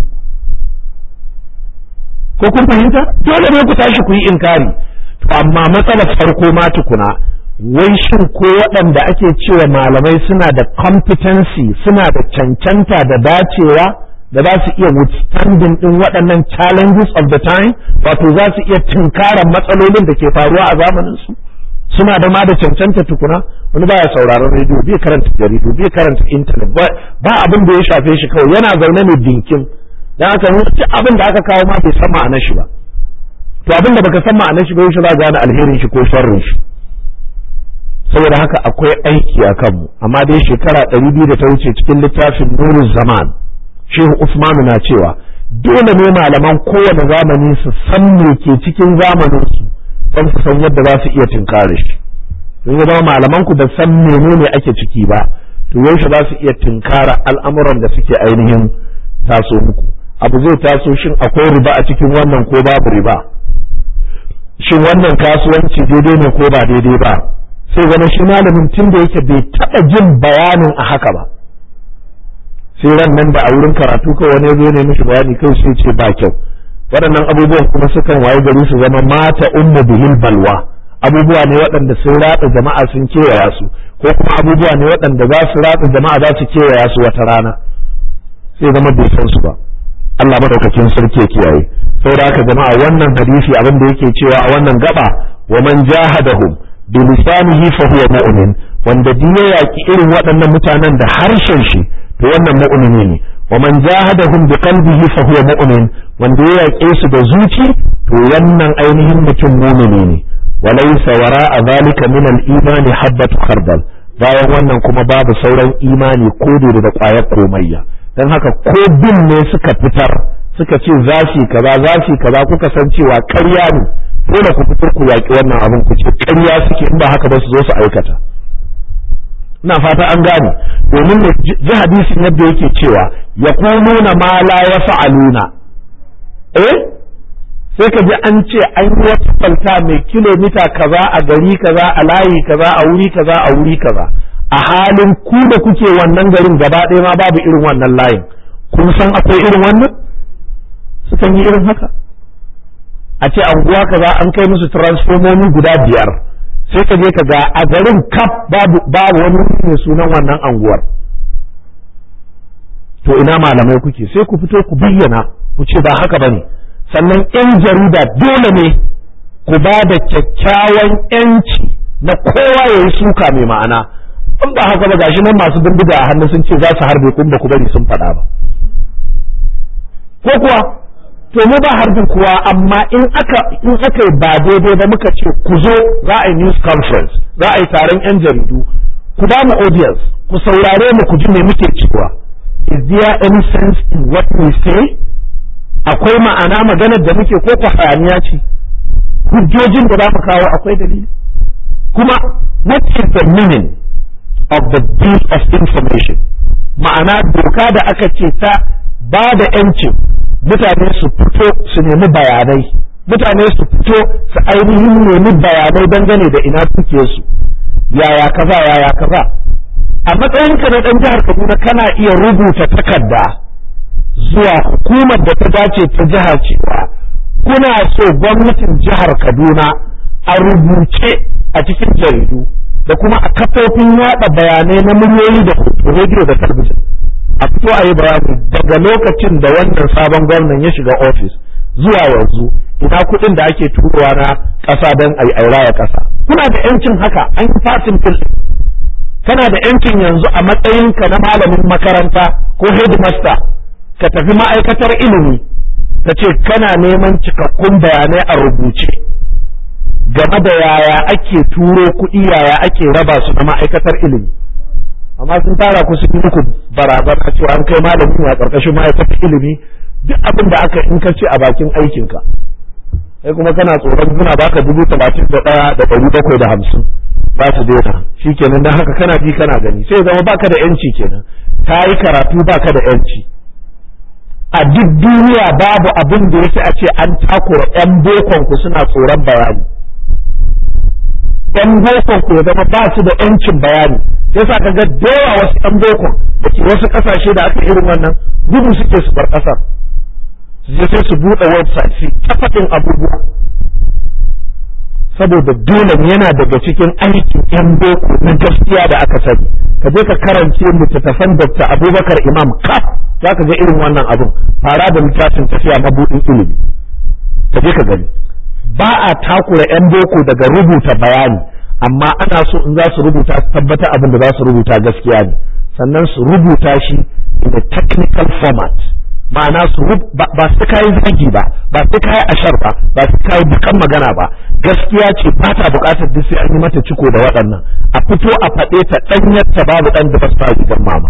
ko kun fahimta dole ne ku tashi ku yi inkari to amma matsalar farko ma tukuna wai shin ko waɗanda ake cewa malamai suna da competency suna da cancanta da dacewa da za su iya withstanding din waɗannan challenges of the time wato za su iya tunkaran matsalolin da ke faruwa a zamanin su suna da ma da cancanta tukuna wani baya sauraron rediyo bai karanta jaridu bai karanta intanet ba abin da ya shafe shi kawai yana zaune ne dinkin dan haka duk abin da aka kawo ma bai san ma'anar shi ba to abin da baka san ma'anar shi ba yaushe za gane alherin shi ko sharrin shi saboda haka akwai aiki a kanmu amma dai shekara ɗari biyu da ta wuce cikin littafin nurul zaman shehu usmanu na cewa dole ne malaman kowane zamani su san me ke cikin zamanin su don su san yadda za su iya tinkare shi don ya zama malaman ku da san menene ake ciki ba to yaushe za su iya tinkara al'amuran da suke ainihin taso muku abu zai taso shin akwai riba a cikin wannan ko babu riba shin wannan kasuwanci daidai ne ko ba daidai ba sai zama shi malamin tun da yake bai taɓa jin bayanin a haka ba sai ran nan da a wurin karatu kawai wani zo ne mishi bayani kai sai ce ba kyau waɗannan abubuwan kuma sukan waye gari su zama mata ummu bihil balwa abubuwa ne waɗanda sun ratsa jama'a sun kewaya su ko kuma abubuwa ne waɗanda za su ratsa jama'a za su kewaya su wata rana sai zama bai san su ba Allah madaukakin sarki ya kiyaye saboda haka jama'a wannan hadisi abin da yake cewa a wannan gaba wa man jahadahum bi lisanihi fa huwa mu'min wanda duk ya yaki irin waɗannan mutanen da harshen shi to wannan mu'mini ne wa man jahadahum bi qalbihi fa huwa mu'min wanda ya yake su da zuci to wannan ainihin mutum mu'mini ne walaysa wara'a zalika min al-iman habatu khardal bayan wannan kuma babu sauran imani ko da ƙwayar komayya don haka ko bin ne suka fitar suka ce za su kaza za su kaza kuka san cewa ƙarya ne dole ku fitar ku yaƙi wannan abin ku ce ƙarya suke in ba haka ba su zo su aikata ina fata an gane domin ne ji hadisin yadda yake cewa ya nuna ma la ya fa'aluna eh sai ka ji an ce an yi wata kwalta mai kilomita kaza a gari kaza a layi kaza a wuri kaza a wuri kaza a halin ku da kuke wannan garin gaba ɗaya ma babu irin wannan layin kun san akwai irin wannan sukan yi irin haka a ce anguwa kaza an kai musu transformomi guda biyar sai ka je ka ga a garin kaf babu babu wani mai sunan wannan anguwar to ina malamai kuke sai ku fito ku bayyana ku ce ba haka bane sannan yan jarida dole ne ku ba da kyakkyawan yanci na kowa ya yi suka mai ma'ana in ba haka ba gashi nan masu bindiga a hannu sun ce za su harbe kun ba ku bari sun faɗa ba ko kuwa to mu ba harbin kuwa amma in aka in aka ba daidai ba muka ce ku zo za a yi news conference za a yi taron yan jaridu ku ba mu audience ku saurare mu ku ji me muke cewa is there any sense in what we say akwai ma'ana maganar da muke ko ku hayaniya ce hujjojin da za mu kawo akwai dalili kuma what is the meaning of the bill of information ma'ana doka da aka ce ta ba da 'yancin mutane su fito su nemi bayanai mutane su fito su ainihin nemi bayanai dangane da ina suke su yaya kaza yaya kaza a matsayinka na ɗan jihar Kaduna kana iya rubuta takarda zuwa hukumar da ta dace ta jiha cewa kuna so gwamnatin jihar Kaduna a rubuce a cikin jaridu da kuma a kafofin yada bayanai na muryoyi da rediyo da talabijin a fito a yi bayani daga lokacin da wannan sabon gwamnan ya shiga ofis zuwa yanzu ina kuɗin da ake turowa na ƙasa don a raya ƙasa kuna da yancin haka an yi fasin fil kana da yancin yanzu a matsayinka na malamin makaranta ko headmaster ka tafi ma'aikatar ilimi ka ce kana neman cikakkun bayanai a rubuce game da yaya ake turo kuɗi yaya ake raba su na ma'aikatar ilimi amma sun tara ku sun yi muku barazana cewa an kai malami a ƙarƙashin ma'aikatar ilimi duk abin da aka in ka ce a bakin aikinka sai kuma kana tsoron suna baka dubu talatin da ɗaya da ɗari bakwai da hamsin ba su daina shi kenan don haka kana ji kana gani sai zama baka da yanci kenan ta yi karatu baka da yanci a duk duniya babu abin da yake a ce an takura 'yan bokon ku suna tsoron bayani yan bokon ku ya zama ba su da yancin bayani sai sa kaga dawa wasu yan bokon da ke wasu kasashe da aka irin wannan gudu suke su bar kasar su je sai su buɗe website su tafatin abubuwa saboda dole yana daga cikin aikin yan boko na gaskiya da aka sani ka je ka karance littattafan Dr. Abubakar Imam kaf za ka ga irin wannan abun fara da littafin tafiya mabudin ilimi ka je ka gani ba a takura 'yan boko daga rubuta bayani amma ana so in za su rubuta su tabbata abin da za su rubuta gaskiya ne sannan su rubuta shi in a technical format ma'ana su ba su kai zagi ba ba su kai ashar ba ba su kai bukan magana ba gaskiya ce ba ta bukatar duk sai an yi mata ciko da waɗannan a fito a faɗe ta ɗanyar ta babu ɗan da ba su gidan mama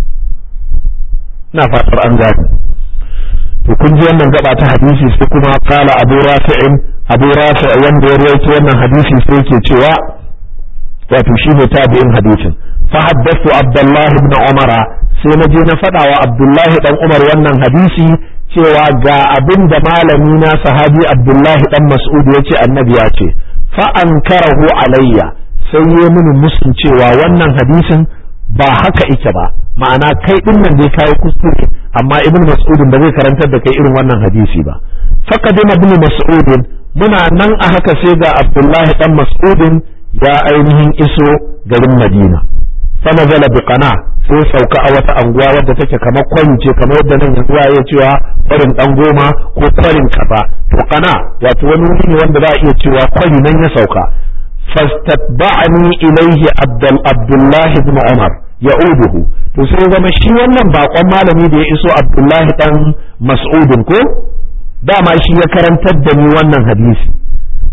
ina fatar an gane to kun ji wannan gaba ta hadisi sai kuma kala abu rafi'in abu rafi' wanda ya rawaito wannan hadisi sai yake cewa wato shi ne tabi'in hadisin fa haddathu abdullah ibn umara sai na je na faɗa wa abdullahi dan umar wannan hadisi cewa ga abin da malami na sahabi abdullahi dan mas'ud ya ce annabi ya ce fa ankarahu alayya sai ya mini musun cewa wannan hadisin ba haka ike ba ma'ana kai din nan dai kai kuskure amma ibn mas'ud ba zai karantar da kai irin wannan hadisi ba faqadima ibn mas'ud muna nan a haka sai ga abdullahi dan mas'ud ya ainihin iso garin madina fa nazala bi qana sai sauka a wata anguwa wadda take kamar kwance kamar yadda nan yanzu ya cewa kwarin dan goma ko kwarin kafa to qana wato wani wuri ne wanda za a iya cewa kwari nan ya sauka fastatba'ani ilaihi abdullahi ibn umar ya'uduhu to sai zama shi wannan bakon malami da ya iso abdullahi dan mas'udin ko dama shi ya karantar da ni wannan hadisi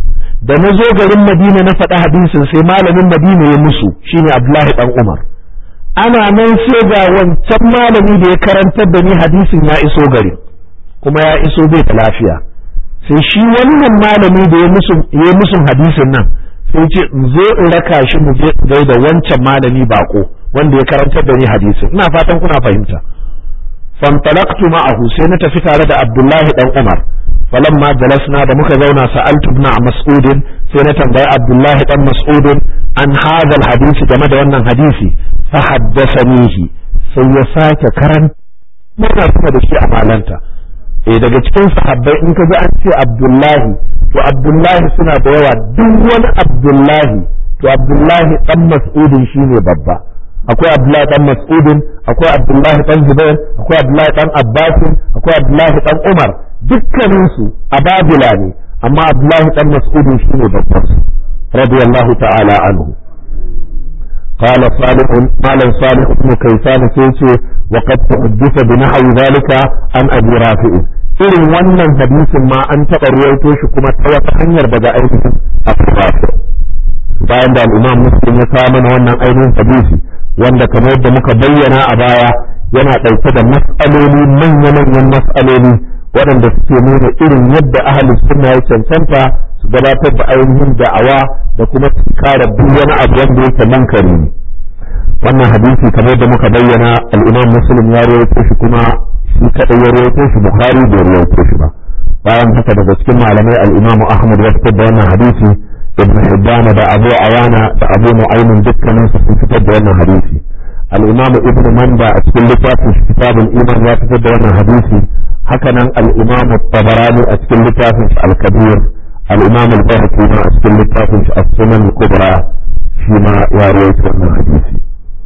da na zo garin madina na faɗi hadisin sai malamin madina ya musu shine abdullahi dan umar ana nan sai ga wancan malami da ya karantar da ni hadisin ya iso gari kuma ya iso bai da lafiya sai shi wannan malami da ya musun hadisin nan sai ce in zo in raka shi mu je gai da wancan malami bako wanda ya karantar da ni hadisin ina fatan kuna fahimta fantalaqtu ma'ahu sai na tafi tare da Abdullahi dan Umar falamma jalasna da muka zauna sa'altu ibn Mas'ud sai na tambayi Abdullahi dan Mas'ud an hadha hadisi game da wannan hadisi fa haddathanihi sai ya sake karanta muna kuma da shi a malanta eh daga cikin sahabbai in ka ji an ce Abdullahi to Abdullahi suna da yawa duk wani Abdullahi to Abdullahi dan Mas'udin shine babba akwai Abdullahi dan Mas'udin akwai Abdullahi dan Zubair akwai Abdullahi dan Abbas akwai Abdullahi dan Umar dukkanin su ababila ne amma Abdullahi dan Mas'udin shine babban su radiyallahu ta'ala anhu قال صالح قال صالح بن كيسان سيتي وقد تحدث بنحو ذلك عن ابي رافع irin wannan hadisin ma an taɓa ruwaito shi kuma ta wata hanyar daga ainihin abu rafi bayan da al'imam muslim ya kawo mana wannan ainihin hadisi wanda kamar yadda muka bayyana a baya yana ɗauke da mas'aloli manya-manyan mas'aloli waɗanda suke nuna irin yadda ahalus sunna ya cancanta su gabatar da ainihin da'awa da kuma su kare duk wani abu wanda yake munkari ne wannan hadisi kamar yadda muka bayyana al'imam muslim ya rawaito shi kuma shi kadai ya rawaito shi bukhari bai rawaito shi ba bayan haka daga cikin malamai al-imam ahmad ya fitar da wannan hadisi ibn hibban da abu awana da abu nu'aymin dukkanin su sun fitar da wannan hadisi al-imam ibn manda a cikin littafin kitabul iman ya fitar da wannan hadisi haka nan al-imam tabarani a cikin littafin al-kabir al-imam al-bahqi a cikin littafin as-sunan al-kubra shi ma ya rawaito wannan hadisi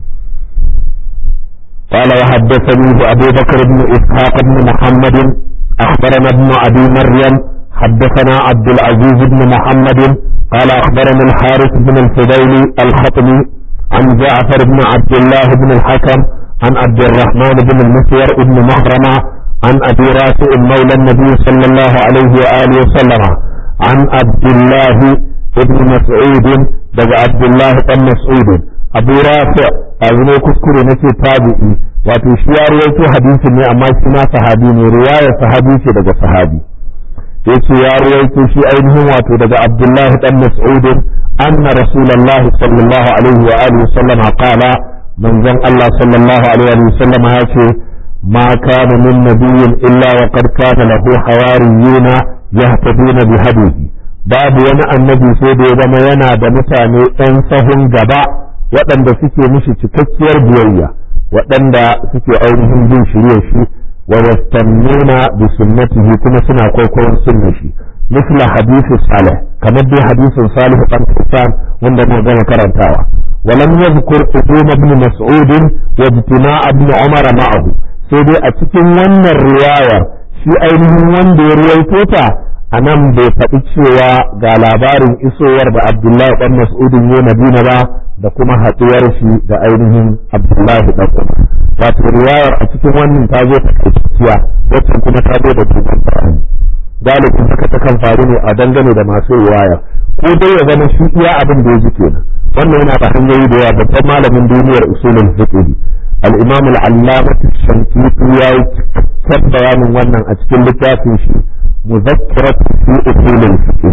قال وحدثني أبو بكر بن إسحاق بن محمد أخبرنا ابن أبي مريم حدثنا عبد العزيز بن محمد قال أخبرنا الحارث بن الفضيل الخطمي عن جعفر بن عبد الله بن الحكم عن عبد الرحمن بن المسور بن مخرمة عن أبي رافع مولى النبي صلى الله عليه وآله وسلم عن عبد الله بن مسعود بن عبد الله بن مسعود abu rafi a ne kuskure na ce tabi'i wato shi ya rawaito hadisin ne amma shi ma sahabi ne riwayar sahabi ce daga sahabi yace ya rawaito shi ainihin wato daga abdullahi dan mas'ud anna rasulullah sallallahu alaihi wa alihi sallam qala manzon Allah sallallahu alaihi wa sallam ya ce ma kana min nabiyyin illa wa qad kana lahu hawariyuna yahtaduna bi hadihi babu wani annabi sai da ya zama yana da mutane ɗan sahun gaba waɗanda suke mishi cikakkiyar biyayya waɗanda suke ainihin bin shirye shi wa yastannuna bi sunnatihi kuma suna kwaikwayon sunnar shi misla hadisi salih kamar dai hadisin salih dan kisan wanda mu gama karantawa ولم يذكر قدوم ابن مسعود واجتماع ابن عمر معه sai dai a cikin wannan riwayar shi ainihin wanda ya ruwaito ta a nan bai faɗi cewa ga labarin isowar da abdullahi ɗan mas'udin ya madina ba da kuma haɗuwar shi da ainihin abdullahi ɗan umar wato riwayar a cikin wannan ta zo ta kaiciya wacce kuma ta zo da dogon bayani galibin haka ta kan faru ne a dangane da masu riwaya ko dai ya zama shi iya abin da ya ji kenan wannan yana da hanyoyi da yawa babban malamin duniyar usulul fiqh al-imam al-allamah shankiti ya yi cikakken bayanin wannan a cikin littafin shi مذكرة في أصول الفقه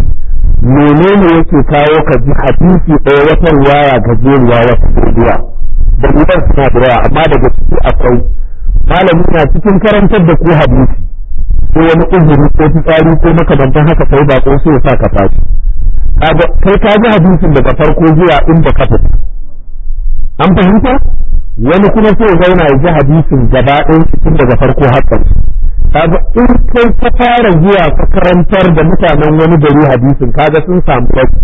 menene yake kawo ka ji hadisi ɗaya wata riwaya gajeriya wata doguwa da idan suna da yawa amma daga ciki akwai malami na cikin karantar da ku hadisi ko wani uzuri ko fitsari ko makamantan haka kai ba ko sai ya sa ka tashi kai ka ji hadisin daga farko zuwa inda ka fita an fahimta wani kuma sai ya zauna ya ji hadisin gaba ɗaya cikin daga farko har ƙarshe kaga in kai ka fara zuwa ka karantar da mutanen wani gari hadisin kaga sun samu wasu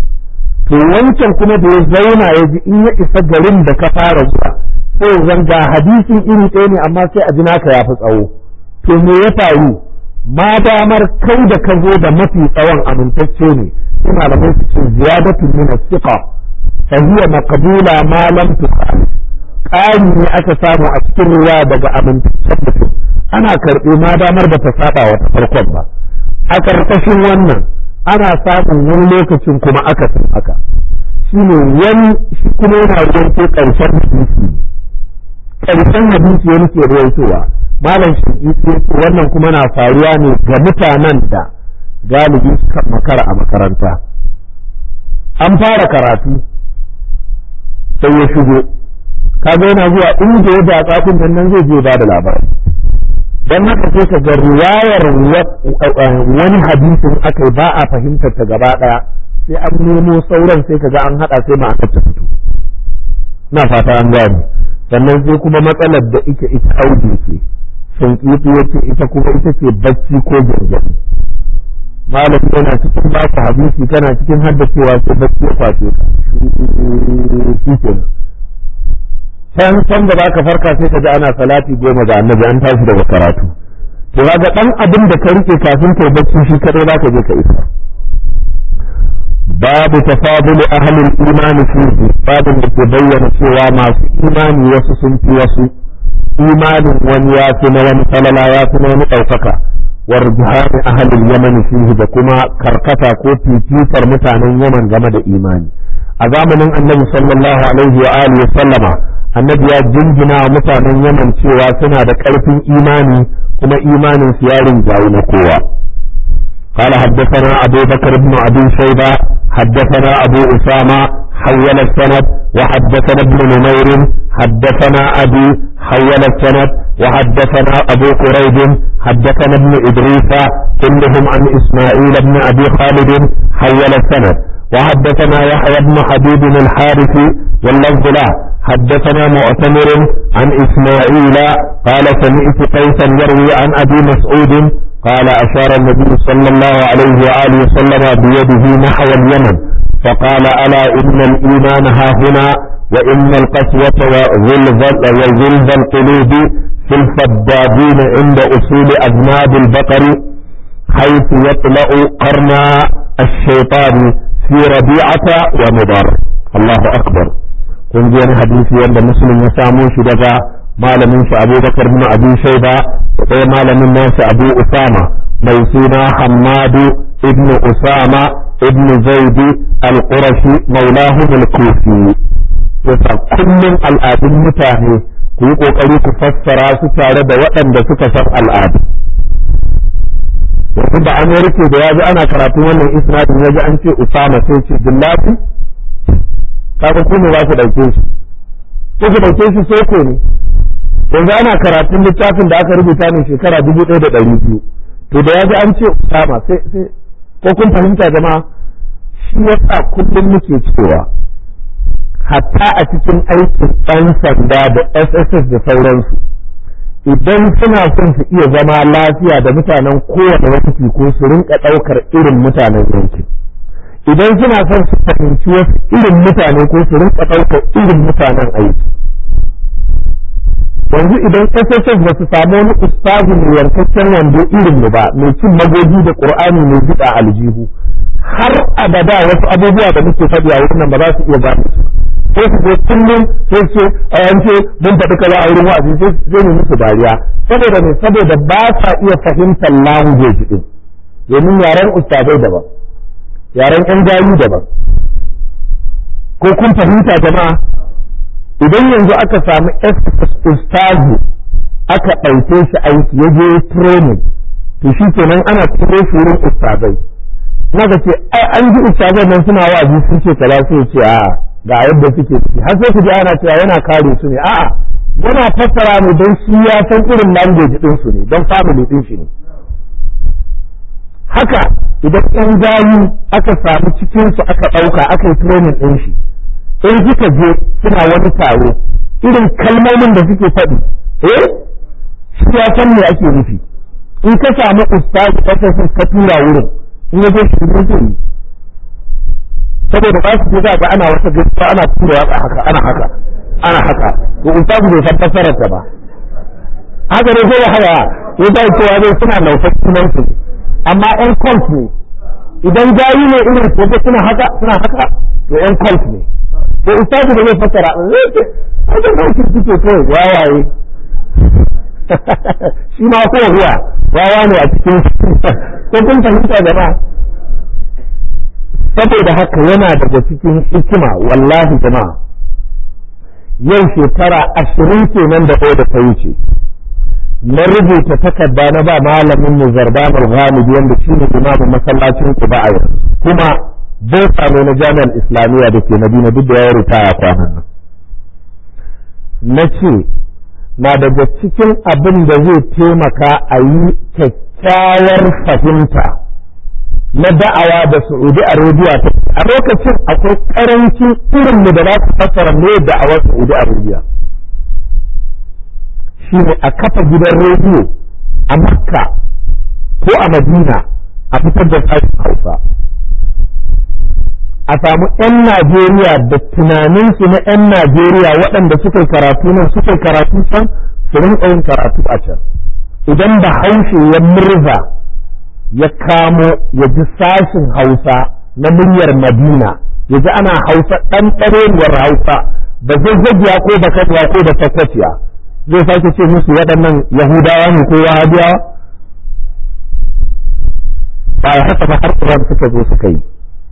to wancan kuma da ya zauna ya ji in ya isa garin da ka fara zuwa sai zan ga hadisin iri ɗaya ne amma sai a ji naka ya fi tsawo to me ya faru ma damar kai da ka zo da mafi tsawon amintacce ne sai malamai su ce ziyadatu min as-siqa fa hiya maqbula ma lam tuqal ƙari ne aka samu a cikin ruwa daga amintaccen mutum ana karɓe ma damar da ta saba wa ta farkon ba a ƙarƙashin wannan ana samun wani lokacin kuma akasin haka shi ne wani shi kuma yana ruwaito ƙarshen hadisi ƙarshen hadisi wani ke ruwaitowa malam shaƙiƙi ya ce wannan kuma na faruwa ne ga mutanen da galibi suka makara a makaranta an fara karatu sai ya shigo kaga yana zuwa inda ya datsa din nan zai je ba da labari dan haka sai ka ga riwayar wani hadisin akai ba a fahimtar ta gaba daya sai an nemo sauran sai ka ga an hada sai ma'anar ta fito na fata an gane sannan sai kuma matsalar da ita ita audi ce sankifi yace ita kuma ita ce bacci ko gyangyaɗi malami yana cikin ba ku hadisi kana cikin haddacewa sai bacci ya kwace ka shi kenan can can da baka farka sai ka ji ana salati goma ga annabi an tashi daga karatu to kaga dan abin da ka rike kafin kai bacci shi kadai zaka je ka isa babu tafadul ahli al-iman fihi babin da ke bayyana cewa masu imani wasu sun fi wasu imanin wani ya fi na wani falala ya fi na wani ɗaukaka warjuhan ahli al-yaman fihi da kuma karkata ko fifikar mutanen yaman game da imani a zamanin annabi sallallahu alaihi wa alihi wa sallama annabi ya jinjina wa mutanen yaman cewa suna da ƙarfin imani kuma imanin su ya rinjayi na kowa قال حدثنا أبو بكر بن أبي شيبة حدثنا أبو أسامة حول السند وحدثنا ابن نمير حدثنا أبي حول السند وحدثنا أبو قريب حدثنا ابن إدريس كلهم عن إسماعيل بن أبي خالد حول السند وحدثنا يحيى بن حبيب الحارثي واللفظ له حدثنا معتمر عن إسماعيل قال سمعت قيسا يروي عن أبي مسعود قال أشار النبي صلى الله عليه وآله وسلم بيده نحو اليمن فقال ألا إن الإيمان ها هنا وإن القسوة وغلظ القلوب في الفدادين عند أصول أذناب البقر حيث يطلع قرن الشيطان في ربيعة ومضر الله أكبر kun ji wani hadisi wanda muslim ya samo shi daga malamin shi Abu Bakar bin Abi Shayba da ɗaya malamin nashi Abu Usama mai suna Hammadu ibn Usama ibn Zaid al-Qurashi maulahum al-Kufi yasa kullum al'adun mutane ku yi kokari ku fassara su tare da waɗanda suka san al'adu yanzu da Amerika da ya ji ana karatun wannan isnadin ya ji an ce Usama sai ce Billahi kaga ku ne za ku ɗauke shi ko ku ɗauke shi soko ne yanzu ana karatun littafin da aka rubuta ne shekara dubu ɗaya da ɗari biyu to da ya ji an ce usama sai sai ko kun fahimta jama'a shi yasa kullum muke cewa hatta a cikin aikin ɗan sanda da sss da sauransu idan suna son su iya zama lafiya da mutanen kowane yanki ko su rinka ɗaukar irin mutanen yankin idan suna son su fahimci wasu irin mutane ko su rinka ɗaukar irin mutanen aiki yanzu idan SSS ba su samu wani ustazu mai yankakken wando irin mu ba mai cin magogi da qur'ani mai jiɗa aljihu har abada wasu abubuwa da muke faɗi a wurin nan ba za su iya gane su sai su je kullum sai su a yance mun faɗi kaza a wurin wa'azi sai mu musu dariya saboda ne saboda ba sa iya fahimtar language din domin yaren ustazai daban yaren yan gayu daban ko kun fahimta jama'a idan yanzu aka samu ustazu aka ɗauke shi aiki ya je training to shi kenan ana turo shi wurin ustazai na ga ce an ji ustazai nan suna wa'azi sun ce kaza sai ce a ga yadda suke ciki har sai ku ji ana cewa yana kare su ne a'a yana fassara ne don shi ya san irin language din su ne don family din shi ne haka idan yan gayu aka samu cikin su aka ɗauka aka yi training din shi in suka je suna wani taro irin kalmomin da suke faɗi eh shi ya san me ake nufi in ka samu ustazi kasar ka tura wurin in ya je shi ne zai yi saboda ba su ga ga ana wata gaskiya ana tura a haka ana haka ana haka to ustazi bai san fasarar ta ba haka ne zai haya ya zai cewa zai suna laufar sunan su amma yan cult ne idan gayi ne irin ko suna haka suna haka to yan cult ne to ustazu da zai fassara zai ce haka ba shi suke kawai wawaye shi ma ko ruwa wawa ne a cikin ko kun fahimta jama'a saboda haka yana daga cikin hikima wallahi jama'a yau shekara ashirin kenan da ɗaya da ta wuce na rubuta takarda na ba malamin mu zarban al-ghamidi wanda shi ne imamin masallacin Quba a yanzu kuma bosa ne na jami'ar islamiyya da ke Madina duk da ya ritaya kwanan nan na ce na daga cikin abin da zai taimaka a yi kyakkyawar fahimta na da'awa da Saudi Arabia ta a lokacin akwai karancin irin da za su fassara me da'awar Saudi Arabia shi ne a kafa gidan rediyo a Makka ko a Madina a fitar da sashen Hausa a samu 'yan Najeriya da tunaninsu na 'yan Najeriya waɗanda suka karatu nan suka karatu can su rinƙa yin karatu a can idan da haushe ya murza ya kamo ya ji sashin hausa na muryar madina ya ji ana hausa ɗan ɗarewar hausa da zazzagiya ko da katwa ko da takwaciya zai sake ce musu waɗannan yahudawa ne ko wahabiyawa ba ya haka ba har suka zo suka yi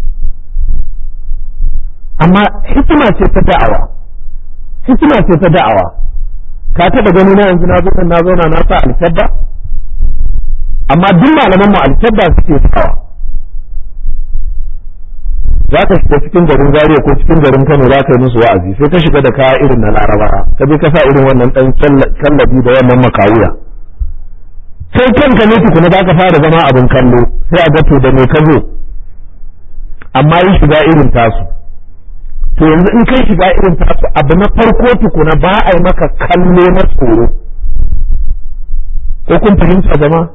amma hikima ce ta da'awa hikima ce ta da'awa ka taɓa gani na yanzu na zo na zauna na sa alkabba amma duk malaman mu alkabba suke sawa za ka shiga cikin garin Zaria ko cikin garin Kano za ka yi musu wa'azi sai ka shiga da kaya irin na Laraba ka je ka sa irin wannan dan kallabi da wannan makawuya sai kanka ne tukuna za ka fara zama abin kallo sai a ga to da me ka zo amma yi shiga irin tasu to yanzu in kai shiga irin tasu abu na farko tukuna ba a yi maka kallo na tsoro ko kun fahimta jama'a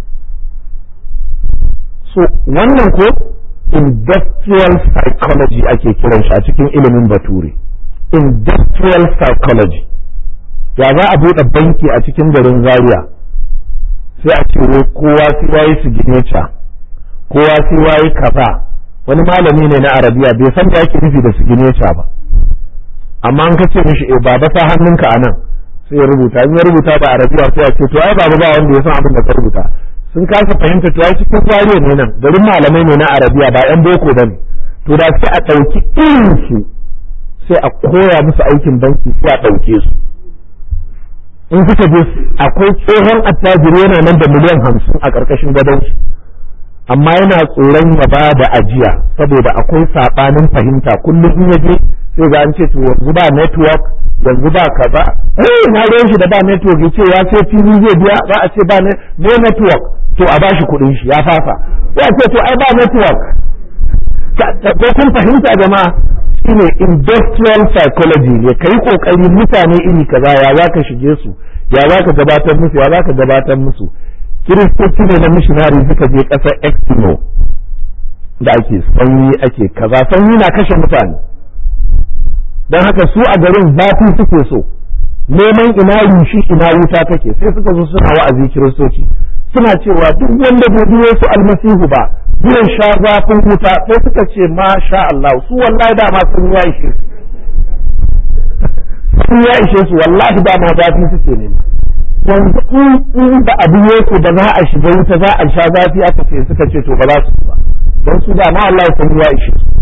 so wannan ko industrial psychology ake kiran shi a cikin ilimin bature industrial psychology ya za a buɗe banki a cikin garin zaria sai a ce kowa sai yayi signature kowa sai yayi kaza wani malami ne na arabiya bai san da yake nufi da signature ba amma an kace mishi eh baba sa hannunka anan sai ya rubuta in ya rubuta da arabiya sai ya ce to ai baba ba wanda ya san abin da ka rubuta sun kasa fahimta to ai cikin zariya ne nan garin malamai ne na arabiya ba yan boko bane to da sai a ɗauki irin su sai a koya musu aikin banki sai a ɗauke su in suka je akwai tsohon attajiri yana nan da miliyan hamsin a ƙarƙashin gadon shi amma yana tsoron ya ba da ajiya saboda akwai saɓanin fahimta kullum in ya je sai ga an ce to yanzu ba network yanzu ba kaza eh na ruwan shi da ba network yace ya ce fili zai biya za a ce ba ne network to a bashi kuɗin shi ya fasa ya ce to ai ba network ko kun fahimta jama'a shine industrial psychology ne kai kokari mutane iri kaza ya za ka shige su ya za ka gabatar musu ya za ka gabatar musu kiristoci ne na missionary suka je ƙasar Eskimo da ake sanyi ake kaza sanyi na kashe mutane don haka su a garin zafi suke so neman ina yushi ina wuta take sai suka zo suna wa'azi kiristoci suna cewa duk wanda bai biyo su almasihu ba zai sha zafin wuta sai suka ce ma sha Allah su wallahi dama sun ya ishe su sun ya ishe su wallahi dama zafi suke nema yanzu in da abu yake da za a shiga wuta za a sha zafi aka ce suka ce to ba za su ba don su dama Allah sun ya ishe su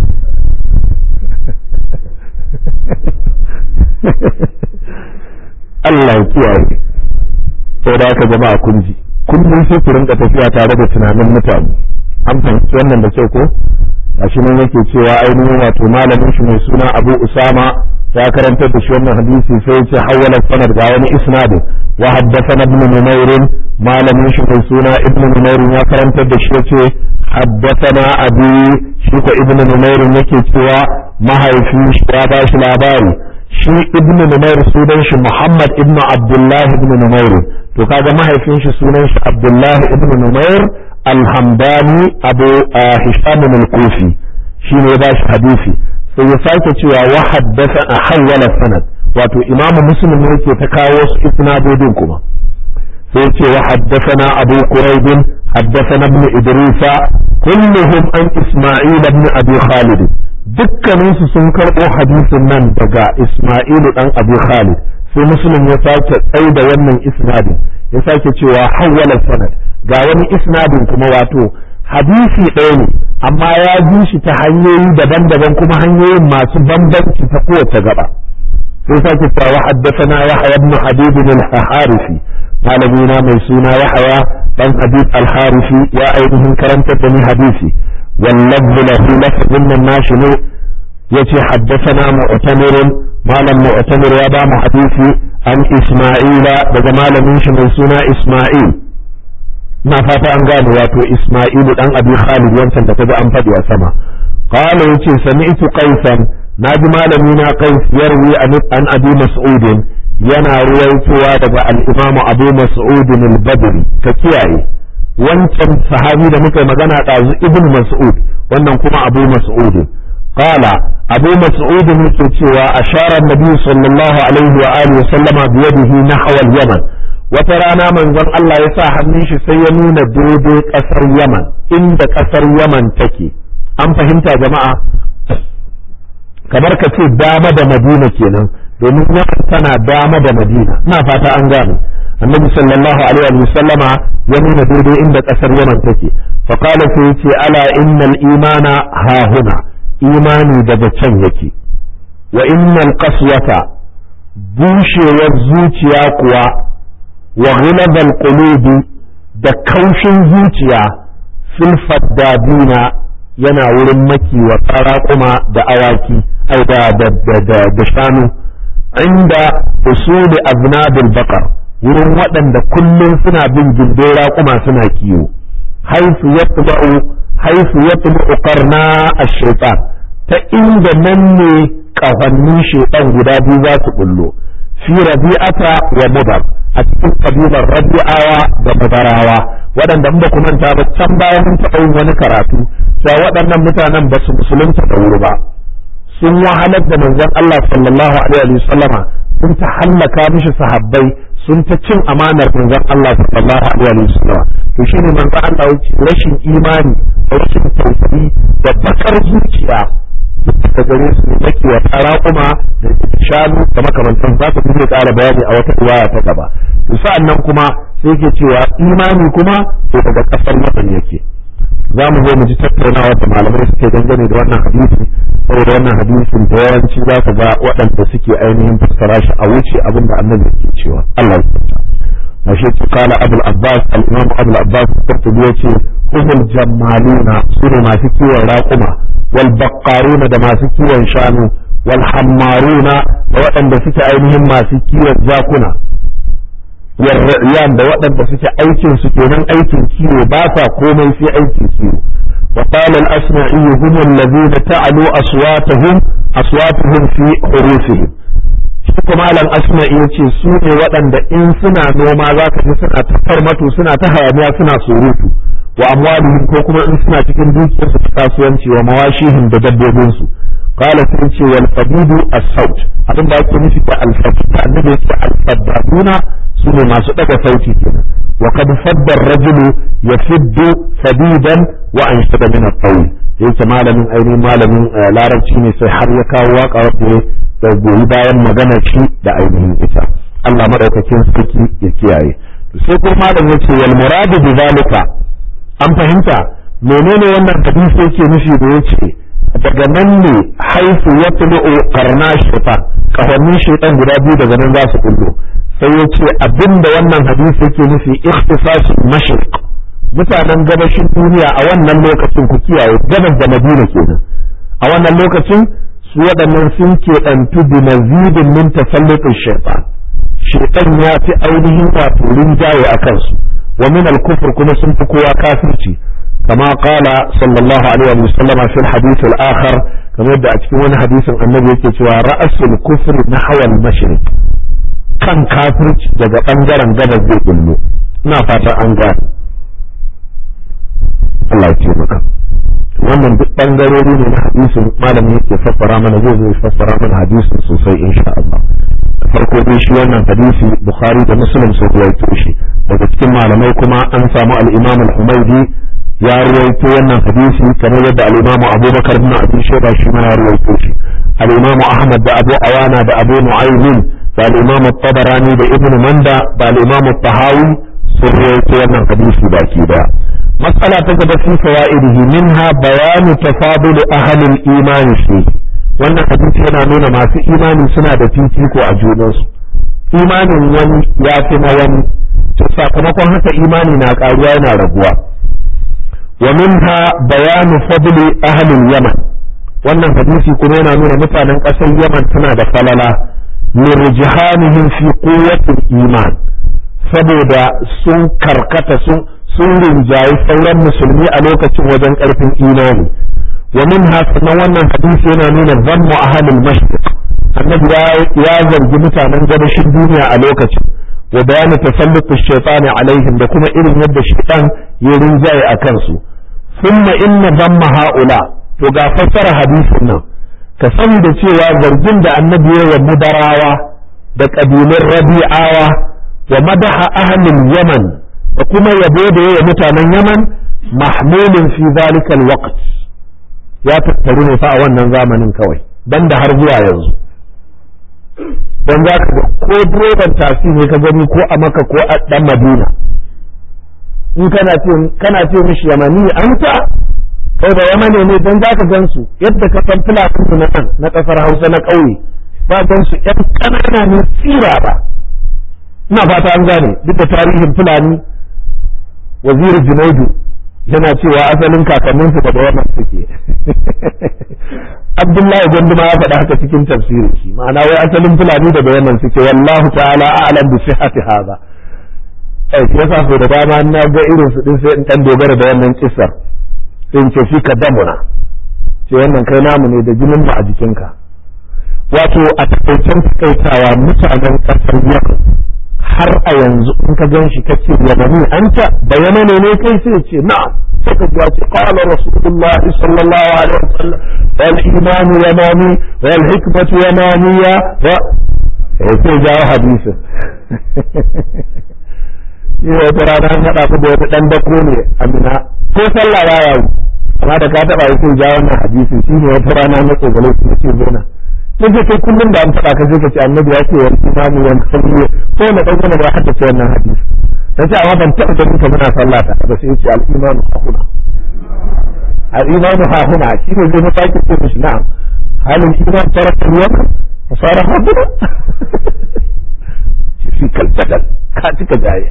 Allah ya kiyaye sai da aka jama'a kun ji kullum sai ku rinka tafiya tare da tunanin mutane an fahimci wannan da kyau ko gashi nan yake cewa ainihin wato malamin shi mai suna Abu Usama ya karantar da shi wannan hadisi sai ya ce hawala sanad ga wani isnadin wa haddathana ibn Numair malamin shi mai suna ibn Numair ya karantar da shi yace haddathana abi shi ko ibn Numair yake cewa mahaifin shi ya ba shi labari shi ibn Numair sunan shi Muhammad ibn Abdullah ibn Numair to kaga mahaifin shi sunan shi Abdullah ibn Numair al-Hamdani Abu Hisham al-Kufi shi ne ya ba shi hadisi sai ya sake cewa wa haddasa a hawwala sanad wato Imam Muslim ne yake ta kawo su isnadodin kuma sai ya ce wa haddathana Abu Quraib haddathana ibn Idrisa kulluhum an Isma'il ibn Abi Khalid dukkaninsu sun karɓo hadisin nan daga Ismailu ɗan Abu Khalid sai Muslim ya sake tsai da wannan isnadin ya sake cewa hawwala sanad ga wani isnadin kuma wato hadisi ɗaya ne amma ya ji shi ta hanyoyi daban-daban kuma hanyoyin masu bambanci ta kowace gaba sai sake cewa haddathana yahya ibn habib al-harifi malamina mai suna yahya dan habib al-harifi ya ainihin karanta da ni hadisi واللفظ له لفظ من الناشن يتي حدثنا معتمر مالا معتمر يا بام حديثي عن إسماعيل بجمال منش من سنة إسماعيل ما فاتا أن قال واتو إسماعيل أن أبي خالد ينسى تتبع أن فدي أسما قال يتي سمعت قيسا ناجي مالمينا قيس يروي عن أبي مسعود ينا رويتوا دقى الإمام أبو مسعود البدري فكياي wancan sahabi da muka magana ɗazu ibn mas'ud wannan kuma abu mas'ud qala abu mas'ud yake cewa ashara nabi sallallahu alaihi wa alihi sallama bi yadihi nahwa al-yaman wata rana manzon Allah ya sa hannun shi sai ya nuna daidai kasar yaman inda kasar yaman take an fahimta jama'a kamar ka ce dama da madina kenan domin yaman tana dama da madina ina fata an gane annabi sallallahu alaihi wa sallama ya nuna daidai inda kasar yaman take fa qala sai yace ala innal imana ha huna imani daga can yake wa innal qaswata bushewar zuciya kuwa wa ghilabal qulubi da kaushin zuciya fil faddadina yana wurin makiwa kuma da awaki ai da da da shanu inda usuli aznabil baqar wurin waɗanda kullum suna bin gindin raƙuma suna kiwo haifu ya tuba'u haifu ya tuba'u karna a shaitan ta inda nan ne ƙafannin shaitan guda biyu za su bullo fi rabi'ata wa mudar a cikin kabilar rabi'awa da mudarawa waɗanda ba ku manta ba can bayan mun taɓa yin wani karatu cewa waɗannan mutanen ba su musulunta da wuri ba sun wahalar da manzon Allah sallallahu alaihi wa sallama sun ta hallaka mishi sahabbai sun ta cin amanar manzon Allah sallallahu alaihi wa sallam to shine manzon Allah wuce rashin imani da rashin tausayi da bakar zuciya da gare su yake wa tara kuma da shanu da makamantan za ka bude ƙara bayani a wata riwaya ta gaba to sa'an nan kuma sai ke cewa imani kuma to daga kasar Yaman yake za mu zo mu ji tattaunawa da malamai suke dangane da wannan hadisi saboda wannan hadisin da yawanci za ka ga waɗanda suke ainihin fassara shi a wuce abin da annabi yake cewa Allah ya tsaya ashe ce kala abul abbas al-imam abul abbas qurtubi yace humul jammaluna sune masu kiwon raƙuma wal baqqaruna da masu kiwon shanu wal hammaruna da waɗanda suke ainihin masu kiwon jakuna والرعيان da waɗanda suke aikin su kenan aikin kiwo ba sa komai sai aikin kiwo wa qala al-asma'i hum alladhina ta'alu aswatuhum aswatuhum fi hurufihim shi kuma malam asma'i yace su ne waɗanda in suna noma zaka ji suna ta farmato suna ta hayaniya suna surutu wa amwalihim ko kuma in suna cikin dukiyar su kasuwanci wa mawashihim da dabbobin su qala sun ce wal fadidu as-saut abin da ake nufi da al-fadid annabi yace al-fadaduna su ne masu ɗaga sauti kenan wa kad fadda rajulu yafiddu fadidan wa an shada min at-tawl yake malamin ainihin malamin larabci ne sai har ya kawo waka wadda da goyi bayan magana shi da ainihin ita Allah madaukakin sarki ya kiyaye sai kuma malam yace wal muradu bi zalika an fahimta menene wannan hadisi yake nufi da yace daga nan ne haifu ya tulu karna shaitan kafannin shaitan guda biyu daga nan za su kullo sai ya ce abinda wannan hadisi yake nufi ikhtisasul mashriq mutanen gabashin duniya a wannan lokacin ku kiyaye gabas da madina kenan a wannan lokacin su waɗannan sun keɓantu bi mazidin min tasallutin shaitan shaitan ya fi ainihin wato rinjaye a kansu wa min al-kufr kuma sun fi kowa kafirci kama qala sallallahu alaihi wa sallama fil hadith al-akhar kamar yadda a cikin wani hadisin annabi yake cewa ra'asul kufri nahwa al-mashriq kan kafirci daga ɓangaren gabas zai bullo ina fatan an gane Allah ya taimaka wannan duk ɓangarori ne na hadisin malamin yake fassara mana zai zai fassara mana hadisin sosai insha Allah farko dai shi wannan hadisi Bukhari da Muslim sun ruwaito shi daga cikin malamai kuma an samu al-Imam al-Humaydi ya ruwaito wannan hadisi kamar yadda al-Imam Abubakar bin Abi Shayba shi ma ya ruwaito shi al-Imam Ahmad da Abu Awana da Abu Nu'aymin da al-Imam tabarani da Ibn Manda da al-Imam tahawi sun rawaito wannan hadisi baki daya matsala ta gaba fi fawaidihi minha bayanu tafadul ahlil imani fi wannan hadisi yana nuna masu imani suna da fifiko a junansu imanin wani ya fi na wani to sakamakon haka imani na karuwa yana raguwa wa minha bayanu fadli ahlil yaman wannan hadisi kuma yana nuna mutanen ƙasar yaman suna da falala lirjihanihim fi quwwatil iman saboda sun karkata sun sun rinjayi sauran musulmi a lokacin wajen ƙarfin imani wa minha sannan wannan hadisi yana nuna zammu ahlil mashriq annabi ya zargi mutanen gabashin duniya a lokacin wa bayani tasallutu shaytani alaihim da kuma irin yadda shaytan ya rinjaye a kansu thumma inna zamma haula to ga fassara hadisin nan ka sani da cewa zargin da annabi ya wa mudarawa da kabilun rabi'awa wa madaha ahlul yaman da kuma yabo da ya mutanen yaman mahmulin fi zalikal waqt ya tattaru ne fa a wannan zamanin kawai dan da har zuwa yanzu don za ka ko direban tasi ne ka gani ko a maka ko a dan madina in kana ce kana ce mishi yamani anta kai da yamane ne don za ka gan su yadda ka san filatin su na nan na kasar hausa na ƙauye ba gan su yan ƙanana ne tsira ba ina fata an gane duk da tarihin fulani waziri junaidu yana cewa asalin kakanninsu da wannan suke abdullahi ganduma ya faɗa haka cikin tafsirin shi ma'ana wai asalin fulani da wannan suke wallahu ta'ala a'lam bi sihhati hadha ai yasa so da dama na ga irin su din sai in dan dogara da wannan kissar sai in ce fi ka damuna ce wannan kai namu ne da jinin mu a jikinka wato a takaicen takaitawa mutanen kasar yamma har a yanzu in ka gan shi kace yamani anta da yamane ne kai sai ce na'am sai ka ji ce qala rasulullah sallallahu alaihi wasallam wal iman yamani wal hikmatu yamaniya wa sai jawo hadisin ni wata rana an haɗa ku da wata ɗan dako ne amina ko sallah ya yawo amma da ka taɓa sai jawo wannan hadisin shi ne wata rana na tsogalo su ce zona nake kai kullum da an faɗa ka sai ka ce annabi ya ce wal imanu wal khamru ko na dan wani ba haka ce wannan hadisi sai amma ban taɓa ganin ka muna sallah ta ba sai ce al imanu hahuna al imanu hahuna shi ne zai mafaki ce mishi na'am halin iman taraka ruwan wa sara hahuna shi kalbadal ka cika jaya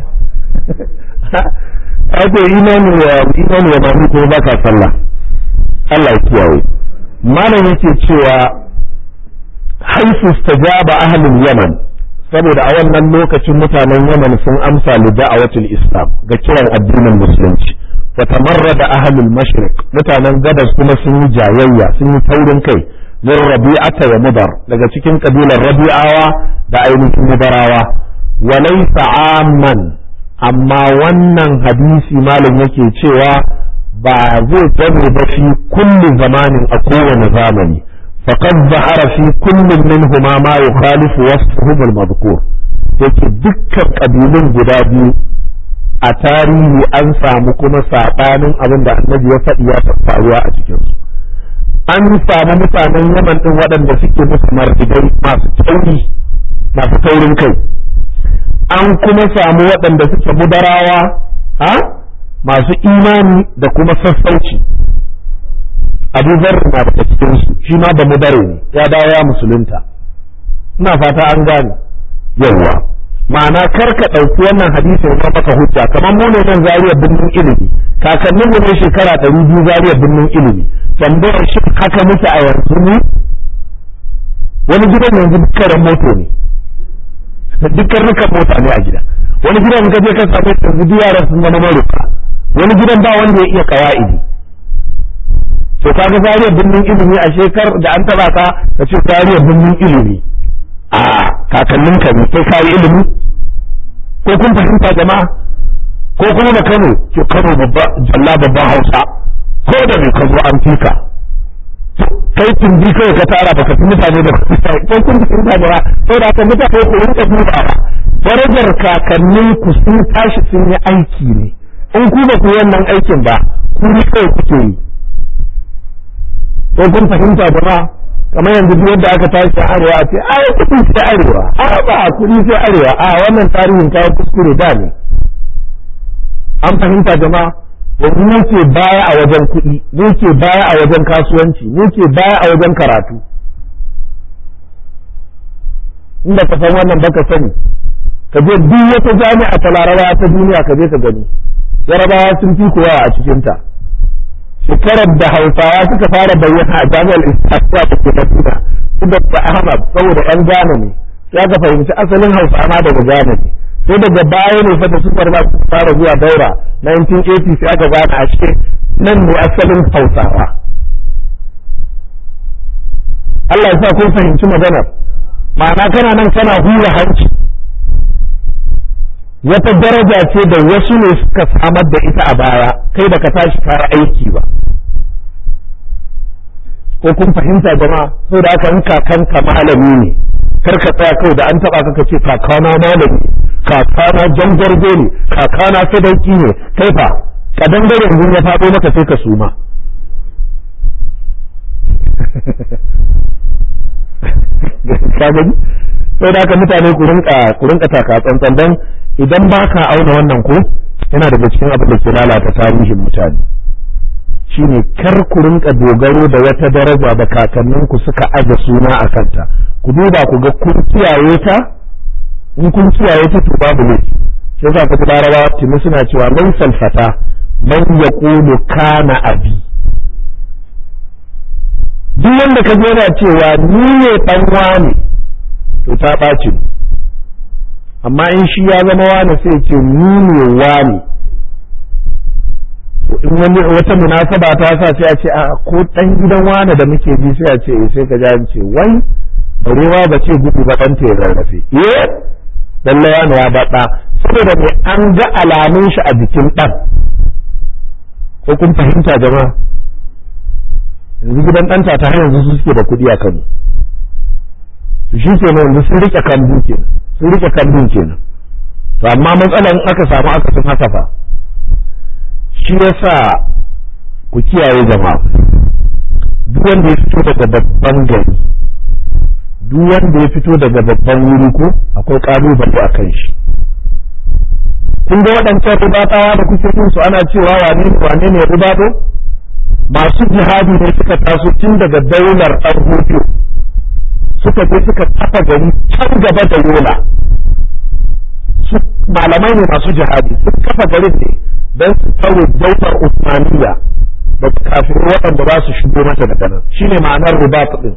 ake imanu ya imanu ya ba ko baka sallah Allah ya kiyaye malam yake cewa haifu stajaba ahlul yaman saboda a wannan lokacin mutanen yaman sun amsa li da'awatul islam ga kiran addinin musulunci wa tamarrada ahlul mashriq mutanen gabas kuma sun yi jayayya sun yi taurin kai min rabi'ata wa mudar daga cikin kabilar rabi'awa da ainihin mudarawa wa laysa amman amma wannan hadisi malam yake cewa ba zai zama ba fi kulli zamanin a kowane zamani فقد ظهر في كل منهما ما يخالف وصفهم المذكور yake dukkan ƙabilun guda biyu a tarihi an samu kuma saɓanin abin da annabi ya faɗi ya faruwa a cikinsu an samu mutanen yaman ɗin waɗanda suke musu martidai masu tauri masu taurin kai an kuma samu waɗanda suke mudarawa ha masu imani da kuma sassauci abu zarri na daga cikin su shi ma da mudare ne ya dawo ya musulunta ina fata an gane yawwa ma'ana kar ka ɗauki wannan hadisin ya maka hujja kamar mu ne nan zariya birnin ilimi kakannin mu ne shekara ɗari biyu zariya birnin ilimi tambayar shi haka muke a yanzu ne wani gidan yanzu dukkan moto ne dukkan rukan mota ne a gida wani gidan ka je ka same yanzu duk yaran sun zama maruka wani gidan ba wanda ya iya kawa'idi to kaga zariyar birnin ilimi a shekar da an taba ka ka ce zariyar birnin ilimi a kakannin ka ne kai kayi ilimi ko kun fahimta jama'a ko kuma da Kano ke Kano babba jalla babban Hausa ko da mai ka zo an fika kai tumbi kai ka tara baka fi mutane da ko kun fahimta jama'a ko da ka mutane ko rinka dubawa darajar kakannin ku sun tashi sun yi aiki ne in ku ba ku wannan aikin ba ku ne kai kuke yi ko kun fahimta jama'a kamar yanzu duk wanda aka tashi arewa a ce ai kudi sai arewa a ba kudi sai arewa a wannan tarihin kawo kuskure da ne an fahimta jama'a yanzu mu ke baya a wajen kuɗi mu ke baya a wajen kasuwanci mu ke baya a wajen karatu inda ka san wannan baka sani ka je duk wata jami'a ta larabawa ta duniya ka je ka gani yarabawa sun fi kowa a cikinta shekarar da hausawa suka fara bayyana a jami'ar islamiyya da ke madina su da ahmad saboda yan gane ne sai aka fahimci asalin hausa ma daga gane ne sai daga baya ne fata su farma su fara zuwa daura 1980 sai aka gane a cikin nan ne asalin hausawa Allah ya sa kun fahimci maganar ma'ana kana nan kana hura hanci wata daraja ce da wasu ne suka samar da ita a baya kai da ka tashi kaya aiki ba ko kun fahimta jama'a sai da aka in kakanka malami ne kar ka tsaya kawai da an taba ka ce kakana malami kakana jangargo ne kakana sadauki ne kai fa ka dangare yanzu ya faɗo maka sai ka suma ka gani sai da haka mutane ku rinka ku rinka taka tsantsan dan idan ba ka auna wannan ko yana daga cikin abin da ke lalata tarihin mutane shine kar ku rinka dogaro da wata daraja da kakanninku suka aje suna a kanta ku duba ku ga kun kiyaye ta in kun kiyaye ta to babu ne sai za ku larabawa tuni suna cewa man salfata man yaqulu kana abi duk wanda ka yana cewa ni ne dan wane to ta ɓaci amma in shi ya zama wane sai ce ni ne wane in wani wata munasaba ta sa sai a ce a ko dan gidan wane da muke bi sai a ce sai ka ji ce wai barewa ba ce gudu ba dan ta rarrafe eh lalle wane ya baɗa saboda mai an ga alamun shi a jikin ɗan ko kun fahimta jama'a yanzu gidan ɗanta ta har yanzu su suke da kuɗi a Kano to shi ke yanzu sun rike kambu kenan sun rike kambun kenan to amma matsalan aka samu aka sun haka fa shi yasa ku kiyaye jama'a duk wanda ya fito daga babban gari duk wanda ya fito daga babban wuri ko akwai kalubale a kan shi kun ga waɗancan ribatawa da kuke yin su ana cewa wane ne wane ne ribato masu jihadi ne suka taso tun daga daular ɗan hutu suka je suka kafa gari can gaba da yola su malamai ne masu jihadi sun kafa garin ne don su tsawo daular usmaniya da kafin waɗanda za su shigo mata daga nan shine ma'anar ribat din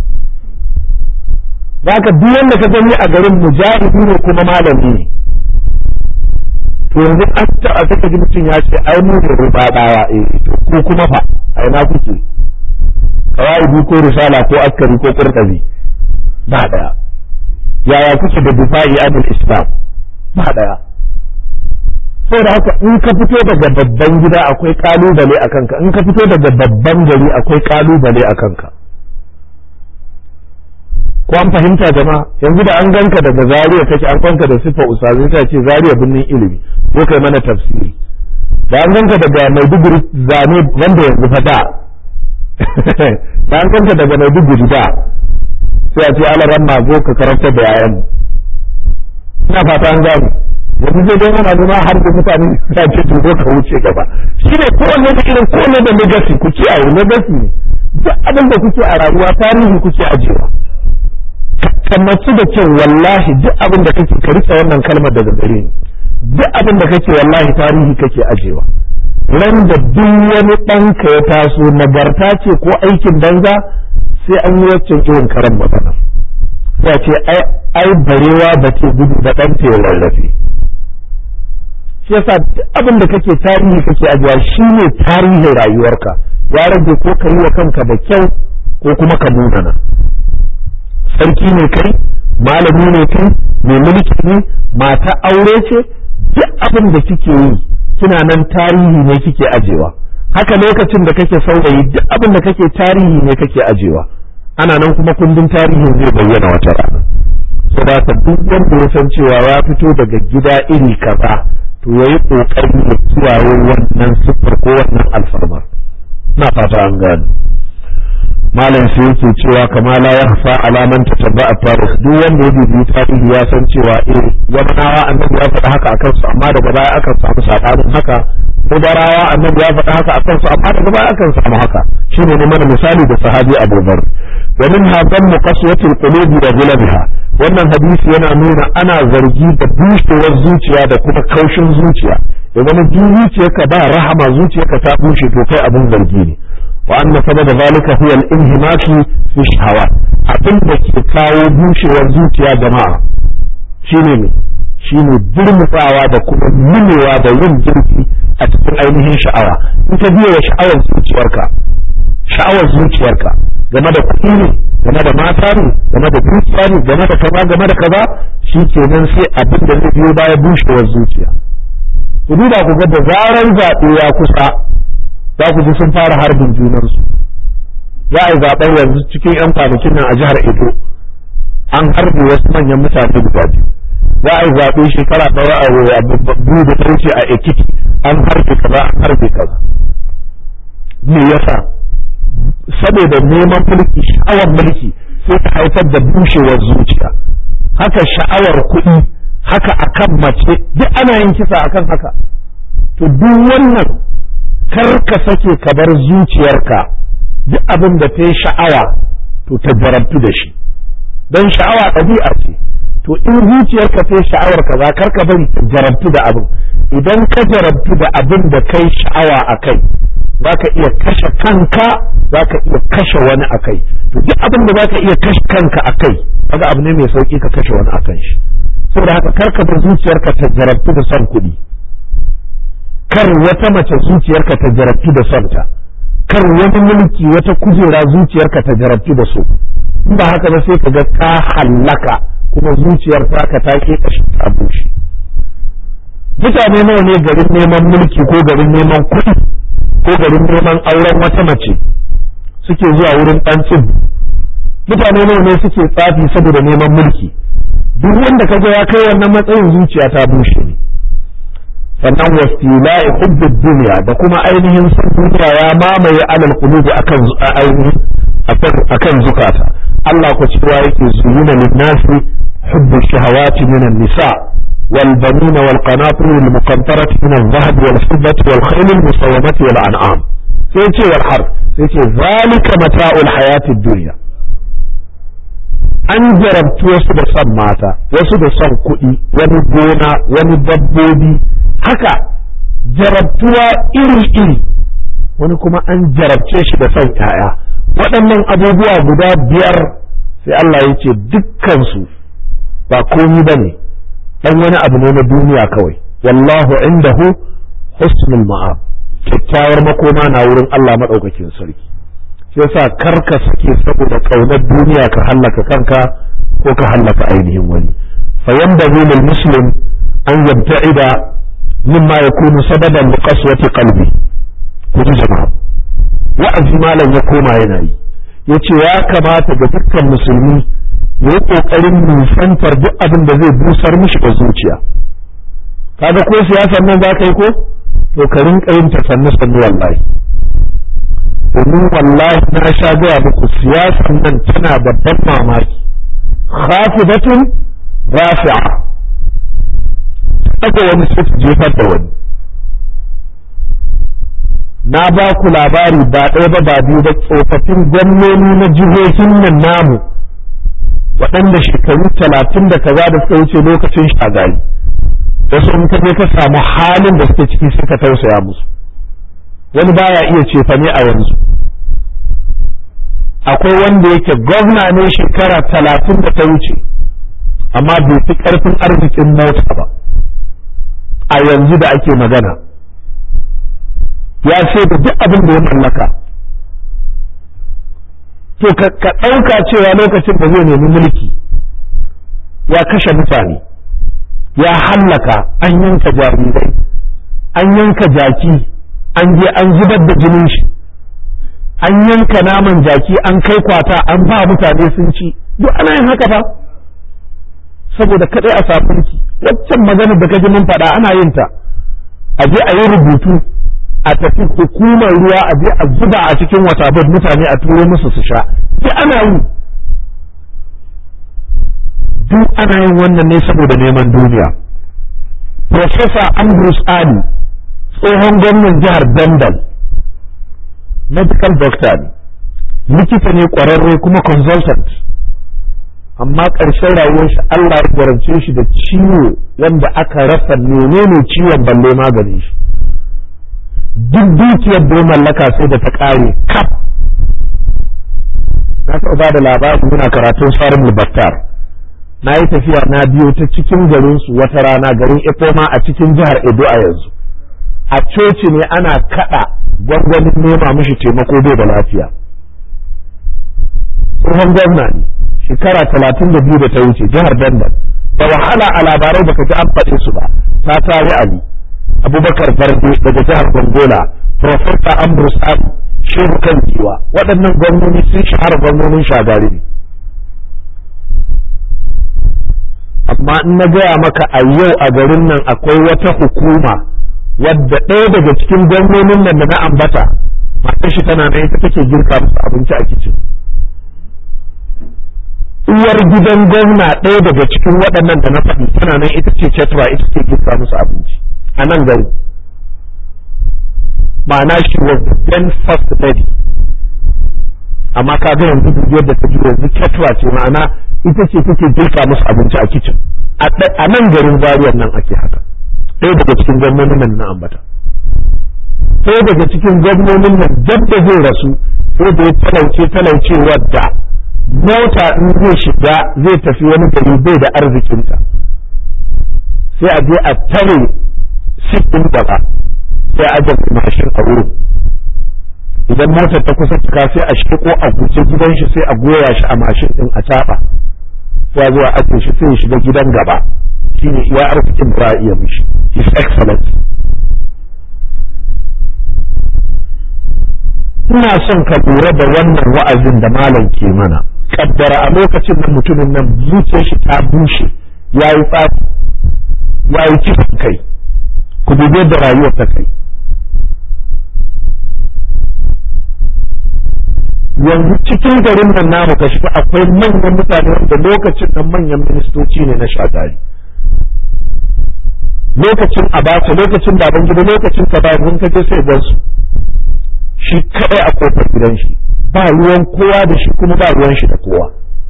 Zaka duk wanda ka gani a garin mujahidi ne kuma malami ne to yanzu an taɓa saka ji mutum ya ce ai mu ne rubadawa eh to ko kuma fa a ina kuke kawai ko risala ko askari ko kurkabi ba daya yaya kuke da difa'i anil islam ba daya saboda haka in ka fito daga babban gida akwai kalubale a kanka in ka fito daga babban gari akwai kalubale a kanka ko an fahimta jama'a yanzu da an ganka daga zariya kake an kwanka da sifa usazi ta ce zariya binnin ilimi ko kai mana tafsiri da an ganka daga maiduguri zane wanda yanzu fa da da an ganka daga maiduguri da sai a ce alaran ma zo ka karanta da yayan ina fata an gano yanzu zai dai mana nuna har da mutane ta ce to zo ka wuce gaba shi ne kowanne da irin kowanne da legacy ku kiyaye legacy ne duk abin da kuke a rayuwa tarihi kuke ajiyewa kammaci da kyau wallahi duk abin da kake ka rike wannan kalmar daga gare ni duk abin da kake wallahi tarihi kake ajewa ran da duk wani ɗanka ya taso nagarta ce ko aikin banza sai an yi waccan irin karan magana sai ce ai barewa ba ce gudu da ɗanta ya rarrafe shi yasa duk abin da kake tarihi kake ajewa shine tarihin rayuwarka ya rage ko ka yi wa kanka da kyau ko kuma ka munana sarki ne kai malami ne kai mai mulki ne mata aure ce duk abin da kike yi kina nan tarihi ne kike ajewa haka lokacin da kake saurayi duk abin da kake tarihi ne kake ajewa ana nan kuma kundin tarihin zai bayyana wata rana saboda duk wanda ya san cewa ya fito daga gida iri kaza to yayi kokari ya kiyaye wannan siffar ko wannan alfarmar na fata an gane malam sai yake cewa kama la yakhfa alaman tatabba at-tarikh duk wanda ya bibi tarihi ya san cewa eh yamanawa annabi ya faɗa haka akan su amma daga baya aka samu sabanin haka mudarawa annabi ya faɗa haka akan su amma daga baya akan samu haka shine ne mana misali da sahabi Abu Dharr wa min hadan muqaswatil qulubi wa ghulabiha wannan hadisi yana nuna ana zargi da bushewar zuciya da kuma kaushin zuciya da zama duk zuciyarka ba rahama zuciyarka ta bushe to kai abin zargi ne wa anna sababa zalika huwa al-inhimaki fi shahawat abin da ke kawo bushewar zuciya jama'a shine ne shine durmutsawa da kuma nunewa da yin zurfi a cikin ainihin sha'awa in ka biya wa sha'awar zuciyarka sha'awar zuciyarka game da kuɗi ne game da mata ne game da dukiya ne game da kaza game da kaza shi kenan sai abin da zai biyo baya bushewar zuciya ku duba ku ga da zaran zaɓe ya kusa za ku ji sun fara harbin junansu za a yi zaɓen yanzu cikin 'yan kwanakin nan a jihar Edo an harbe wasu manyan mutane guda biyu za a yi zaɓe shekara ɗaya a biyu da ta wuce a Ekiti an harbe kaza an harbe kaza me yasa saboda neman mulki sha'awar mulki sai ta haifar da bushewar zuciya haka sha'awar kuɗi haka akan mace duk ana yin kisa akan haka to duk wannan kar ka sake ka bar zuciyarka duk abin da ta yi sha'awa to ta jarabtu da shi don sha'awa ɗabi'a ce to in zuciyarka ta yi sha'awar ka za kar ka bari ta jarabtu da abin idan ka jarabtu da abin da kai sha'awa a kai za ka iya kashe kanka za ka iya kashe wani a kai to duk abin da za ka iya kashe kanka a kai kaga abu ne mai sauki ka kashe wani a kan shi saboda haka kar ka bar zuciyarka ta jarabtu da son kuɗi kar wata mace zuciyarka ta jarabtu da son ta kar wani mulki wata kujera zuciyarka ta jarabtu da su in ba haka ba sai ka ga ka hallaka kuma zuciyar taka ta ke kashi ta bushe mutane nawa ne garin neman mulki ko garin neman kuɗi ko garin neman auren wata mace suke zuwa wurin ɗan tsibu mutane nawa ne suke tsafi saboda neman mulki duk wanda ka ga ya kai wannan matsayin zuciya ta bushe ne sannan wastila'i hubbud duniya da kuma ainihin son duniya ya mamaye alal qulubi akan ainihin akan zukata Allah ko cewa yake zuyina lin-nasi hubbu shahawati minan nisa wal banina wal qanatir al muqantarati min al-dhahab wal fiddati wal khayl al musawwamati wal an'am sai ce wal har sai ce zalika mata'ul hayatid dunya an jarabtu wasu da son mata wasu da son kuɗi wani gona wani dabbobi haka jarabtuwa iri-iri wani kuma an jarabce shi da son ‘ya'ya waɗannan abubuwa guda biyar sai Allah ya ce dukkansu ba komi ba ne ɗan wani abu ne na duniya kawai wallahu indahu husnul ma'ab kyakkyawar makoma na wurin Allah maɗaukakin sarki shi yasa karka sake saboda ƙaunar duniya ka hallaka kanka ko ka hallaka ainihin wani fa yanda lil muslim an yabta'ida mimma yakunu sababan li qaswati qalbi ku ji jama'a wa'azi malam ya koma yana yi yace ya kamata ga dukkan musulmi ya yi kokarin nisantar duk abin da zai busar mishi da zuciya kaga ko siyasar nan za ka yi ko to ka rinka yin ta sannu sannu wallahi domin wallahi na sha gaya muku siyasar nan tana da ban mamaki khafidatun rafi'a daga wani sai su jefar da wani na ba ku labari ba ɗaya ba ba biyu ba tsofaffin gwamnoni na jihohin nan namu waɗanda shekaru talatin da kaza da suka wuce lokacin shagari wasu in ka je ka samu halin da suke ciki suka tausaya musu wani baya iya cefane a yanzu akwai wanda yake gwamna ne shekara talatin da ta wuce amma bai fi ƙarfin arzikin mota ba a yanzu da ake magana ya sai da duk abin da ya mallaka to ka ɗauka cewa lokacin da zai nemi mulki ya kashe mutane ya hallaka an yanka jarirai an yanka jaki an je an zubar da jinin shi an yanka naman jaki an kai kwata an ba mutane sun ci duk ana yin haka ba saboda kadai a safunki waccan magana da kaji mun faɗa ana yin ta a je a yi rubutu a tafi hukumar ruwa a je a zuba a cikin wata mutane a turo musu su sha duk ana yi duk ana yin wannan ne saboda neman duniya Profesa Ambrose Ali tsohon gwamnan jihar Bendal medical doctor ne likita ne ƙwararre kuma consultant amma ƙarshen rayuwar shi Allah ya garance shi da ciwo wanda aka rasa menene ciwon balle maganin shi duk dukiyar da mallaka sai da ta ƙare kaf na taɓa ba da labari muna karatun farin battar na yi tafiya na biyo ta cikin garinsu wata rana garin Ipoma a cikin jihar Edo a yanzu a coci ne ana kaɗa gwangwanin nema mishi taimako bai da lafiya tsohon gwamna ne shekara talatin da biyu da ta wuce jihar Dandal da wahala a labarai baka ji an faɗe su ba ta tare Ali Abubakar Farde daga jihar Gongola Profesa Ambrose Ali Shehu kan giwa waɗannan gwamnoni sun shahara gwamnonin shagari ne amma in na gaya maka a yau a garin nan akwai wata hukuma wadda ɗaya daga cikin gwamnonin nan da na ambata matar shi tana nan ita take girka musu abinci a kicin uwar gidan gwamna ɗaya daga cikin waɗannan da na faɗi tana nan ita ce cetura ita ce girka musu abinci a nan gari ma'ana shi was the then first lady amma ka ga yanzu yadda ta ji yanzu cetura ce ma'ana ita ce take girka musu abinci a kicin a nan garin zariyar nan ake haka ɗaya daga cikin gwamnonin nan na ambata ɗaya daga cikin gwamnonin nan dab da zai rasu sai da ya talauce talauce wadda mota in zai shiga zai tafi wani gari bai da arzikinta sai a je a tare sikin gaba sai a ajiye mashin a wurin idan motar ta kusa cika sai a shiko a guje gidan shi sai a goya shi a mashin din a taba sai a zo a ajiye shi sai ya shiga gidan gaba shine iya arzikin da iya mishi his excellent ina son ka lura da wannan wa'azin da malam ke mana kaddara a lokacin da mutumin nan zuciyar shi ta bushe ya yi tsafi ya yi kisan kai ku dubi da rayuwar ta kai yanzu cikin garin nan namu ka shiga akwai manyan mutane wanda lokacin nan manyan ministoci ne na shagari lokacin abacha lokacin baban gida lokacin ka ba ka je sai gan su shi kadai a kofar gidan shi ba ruwan kowa da shi kuma ba ruwan shi da kowa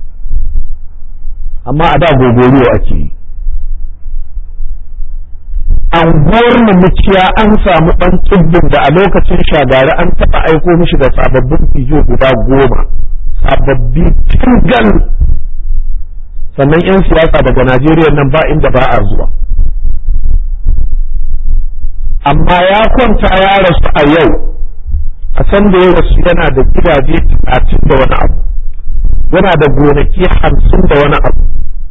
amma a da gogoriyo ake yi anguwar mu muciya an samu ɗan tsibbin da a lokacin shagari an taɓa aiko mishi da sababbin fijo guda goma sababbi tingal sannan 'yan siyasa daga najeriya nan ba inda ba a zuwa amma ya kwanta ya rasu a yau a san da ya rasu yana da gidaje talatin da wani abu yana da gonaki hamsin da wani abu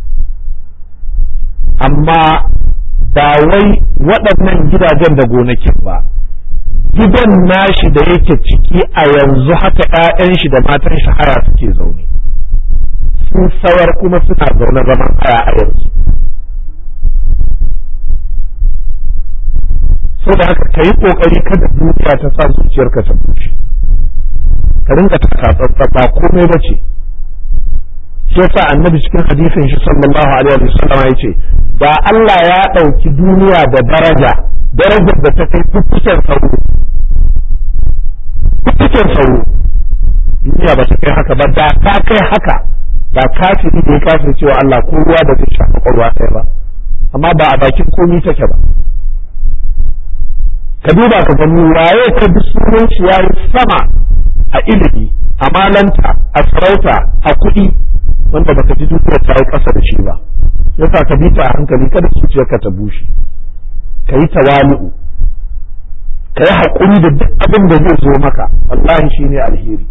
amma ba wai waɗannan gidajen da gonakin ba gidan nashi da yake ciki a yanzu haka 'ya'yan shi da matan shi haya suke zaune sun sawar kuma suna zaune zaman haya a yanzu so da haka ka yi ƙoƙari kada dukiya ta sa zuciyarka ta bushe ka rinka takatsantsa ba komai ba ce shi yasa annabi cikin hadisin shi sallallahu alaihi wa sallam ya ce da Allah ya ɗauki duniya da daraja darajar da ta kai fuffuken sauro fuffuken sauro duniya ba ta kai haka ba da ta kai haka da kafiri da ya kafir cewa Allah ko ruwa da zai shafa ƙwarwa ɗaya ba amma ba a bakin komi take ba ka duba ka gani waye ka bi sunan shi yayi sama a ilimi a malanta a sarauta a kuɗi wanda baka ji dukiyar ta yi ƙasa da shi ba yasa ka bi ta a hankali kada zuciyarka ta bushe ka yi tawali'u ka yi haƙuri da duk abin da zai zo maka wallahi shi ne alheri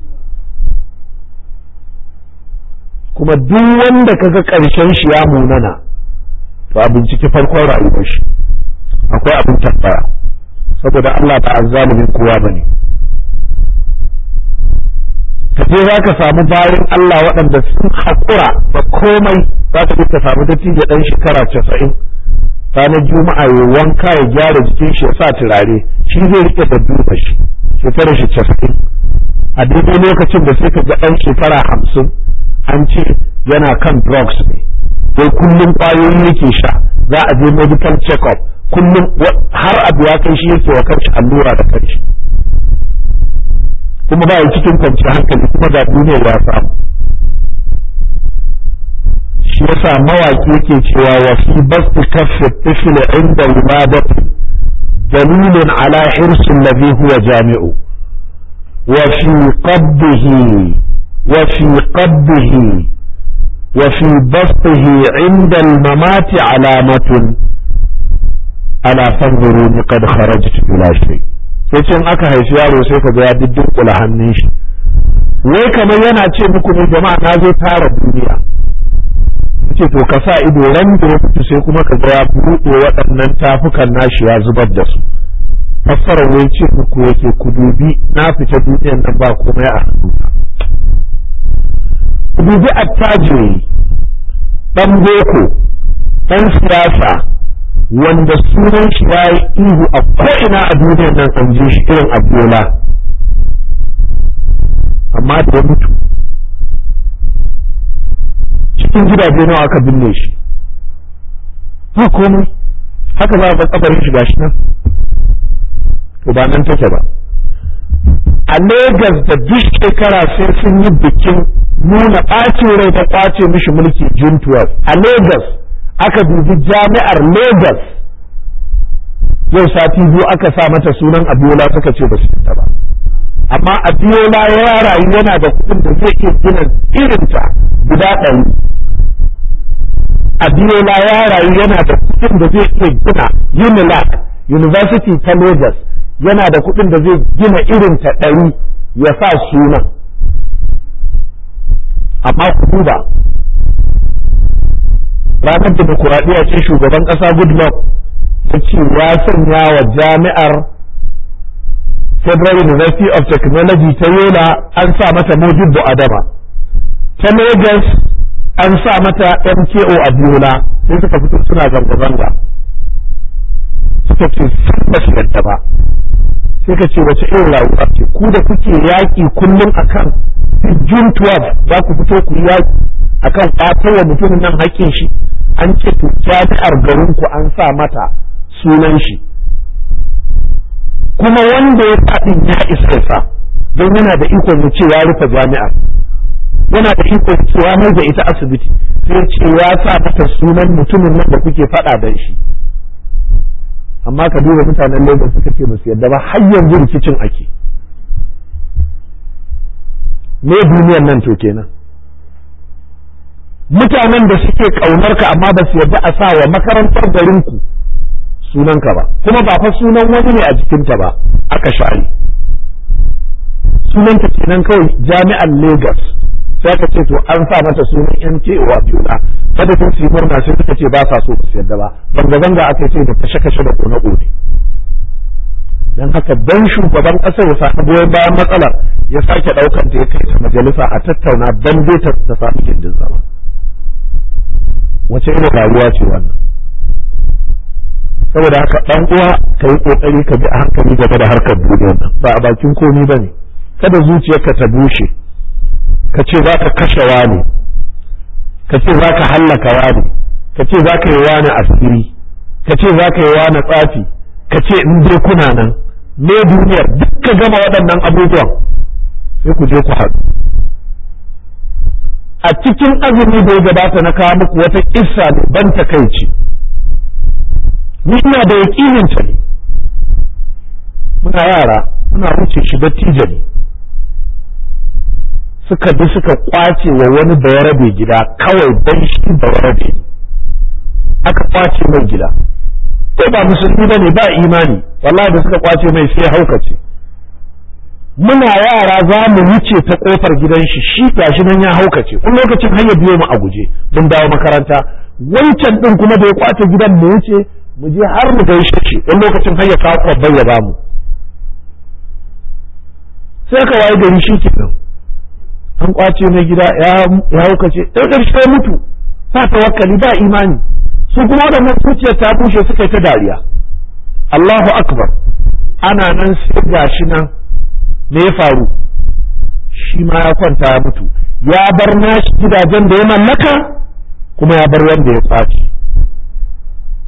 kuma duk wanda ka ga ƙarshen shi ya munana to a binciki farkon rayuwar shi akwai abin tabbaya saboda Allah ba azzalumin kowa bane ka je za ka samu bayan Allah waɗanda sun haƙura da komai za ka ka samu dattijo ɗan shekara casa'in ranar juma'a ya wanka ya gyara jikin shi ya sa turare shi zai rike da duba shi shekara shi casa'in a daidai lokacin da sai ka ga ɗan shekara hamsin an ce yana kan drugs ne wai kullum ƙwayoyi yake sha za a je medical check-up kullum har abu ya kai shi yake wa kanshi allura da kanshi kuma ba ya cikin kwanciyar hankali kuma ga duniyar ya samu shi yasa mawaki yake cewa wa fi basti kaffi tifli inda wiladati dalilun ala hirsin ladhi huwa jami'u wa fi qabdihi wa fi qabdihi وفي بسطه عند الممات علامة ألا فانظروني قد خرجت بلا شيء yace in aka haifi yaro sai ka ga ya diddin hannun shi wai kamar yana ce muku ne jama'a na zo tara duniya yace to ka sa ido ran da ya fito sai kuma ka ga ya buɗe waɗannan tafukan nashi ya zubar da su fassara wai ce muku yake ku dubi na fita duniyan nan ba komai a hannuna dubi attajiri ɗan boko ɗan siyasa wanda sunan shi ya yi ihu a ko'ina a duniyar nan an ji shi irin abiola amma da ya mutu cikin gidaje nawa aka binne shi ba komai haka za a ga kabarin shi gashi nan to ba nan take ba a Legas da duk shekara sai sun yi bikin nuna ɓacin rai ta ƙwace mishi mulki June 12 a Legas aka dubi jami'ar Legas yau sati biyu aka sa mata sunan Abiola suka ce ba su fita ba amma Abiola ya rayu yana da kuɗin da zai iya gina irinta guda ɗari Abiola ya rayu yana da kuɗin da zai iya gina Unilag University ta Legas yana da kuɗin da zai gina irinta ɗari ya sa sunan amma ku duba ranar demokuraɗiyya ce shugaban ƙasa goodluck ya ce ya sanya wa jami'ar federal university of technology ta yola an sa mata mojibbo adama ta lagos an sa mata mko abiola sai suka fito suna zanga-zanga suka ce sun ba su yadda ba sai ka ce wace irin rayuwa ce ku da kuke yaƙi kullum akan June 12 za ku fito ku yi yaƙi akan ƙwatar wa mutumin nan haƙƙin shi an ce to jami'ar garin ku an sa mata sunan shi kuma wanda ya faɗin ya isa sa don yana da ikon ya ce ya rufe jami'ar yana da ikon cewa mai da ita asibiti sai ce ya sa mata sunan mutumin nan da kuke faɗa da shi amma ka duba mutanen Lagos suka ce musu yadda ba har yanzu rikicin ake me duniyar nan to kenan mutanen da suke kaunar ka amma ba su yarda a sa wa makarantar garin ku sunan ka ba kuma ba fa sunan wani ne a jikinta ba aka share sunan ta kenan kawai jami'ar Lagos sai aka ce to an sa mata sunan MKO a Biola kada sun su murna sai suka ce ba sa so su yarda ba zanga zanga aka ce da kashe kashe da kone kone dan haka dan shugaban ƙasar ya sami goyon bayan matsalar ya sake ɗaukan ta ya kai ta majalisa a tattauna dan dai ta ta sami gindin zama wace irin rayuwa ce wannan saboda haka dan uwa ka yi kokari ka bi a hankali game da harkar duniyar nan ba a bakin komi ba ne kada zuciyarka ta bushe ka ce za ka kashe wani ka ce za ka hallaka wani ka ce za ka yi wani asiri ka ce za ka yi wani tsafi ka ce in dai kuna nan me duniyar duk ka gama waɗannan abubuwan sai ku je ku haɗu a cikin azumi da ya gabata na kawo muku wata kissa ne ban takaici ni ina da yaƙinin ta ne muna yara muna wuce shi dattijo ne suka bi suka kwace wa wani bayarabe gida kawai dan shi bayarabe ne aka kwace mai gida sai ba musulmi ba ne ba imani wallahi da suka kwace mai sai haukace muna yara za mu wuce ta kofar gidan shi shi gashi nan ya haukace wani lokacin har ya biyo mu a guje mun dawo makaranta wancan din kuma da ya kwace gidan mu wuce mu je har mu gaishe shi wani lokacin har ya kawo kwabban ya bamu sai ka waye gari shi kenan an kwace mai gida ya haukace ɗan ƙarshe mutu ba tawakkali ba imani su kuma waɗannan zuciyar ta bushe suka yi ta dariya Allahu akbar ana nan sai gashi nan me ya faru shi ma ya kwanta ya mutu ya bar nashi gidajen da ya mallaka kuma ya bar wanda ya kwace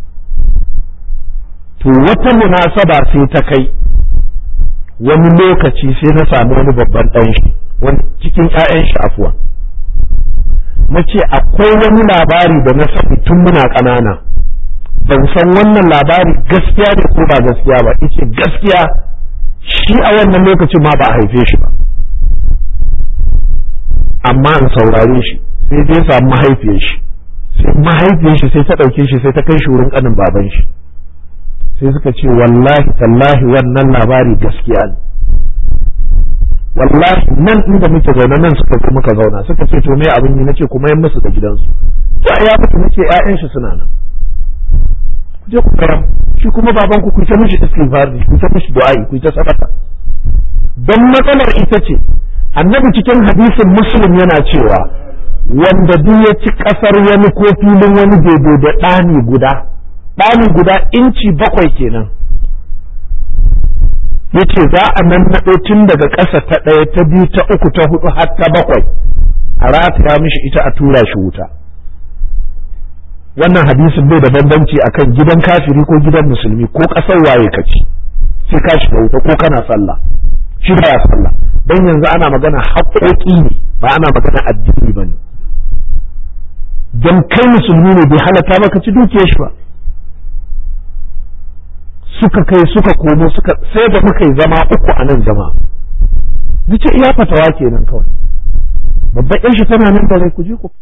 to wata munasaba sai ta kai wani lokaci sai na samu wani babban ɗan shi wani cikin ƴaƴan shi afuwa na ce akwai wani labari da na sani tun muna ƙanana ban san wannan labari gaskiya ne ko ba gaskiya ba yace gaskiya shi a wannan lokacin ma ba a haife shi ba amma in saurare shi sai dai samu mahaifiyar shi sai mahaifiyar shi sai ta ɗauke shi sai ta kai shi wurin ƙanin baban shi sai suka ce wallahi tallahi wannan labari gaskiya ne wallahi nan inda muke zaune nan suka zo muka zauna suka ce to me abin yi nace kuma yan musu da gidansu sai ya mutu nace ƴaƴan shi suna nan ku je ku fara shi kuma baban ku ku ta mishi istighfar ku ta mishi du'a'i ku ta sadaka don matsalar ita ce annabi cikin hadisin muslim yana cewa wanda duk ya ci kasar wani ko filin wani daidai da ɗani guda ɗani guda inci bakwai kenan yace za a nan naɗo tun daga ƙasa ta ɗaya ta biyu ta uku ta hudu har ta bakwai a rataya mishi ita a tura shi wuta wannan hadisin bai da bambanci akan gidan kafiri ko gidan musulmi ko ƙasar waye ka ci sai ka shiga wuta ko kana sallah shi ba ya sallah dan yanzu ana magana haƙoƙi ne ba ana magana addini ba ne don kai musulmi ne bai halatta maka ci dukiyar shi ba suka kai suka komo suka sai da muka yi zama uku a nan jama'a nace iya fatawa kenan kawai babban yan shi tana nan da rai ku je ku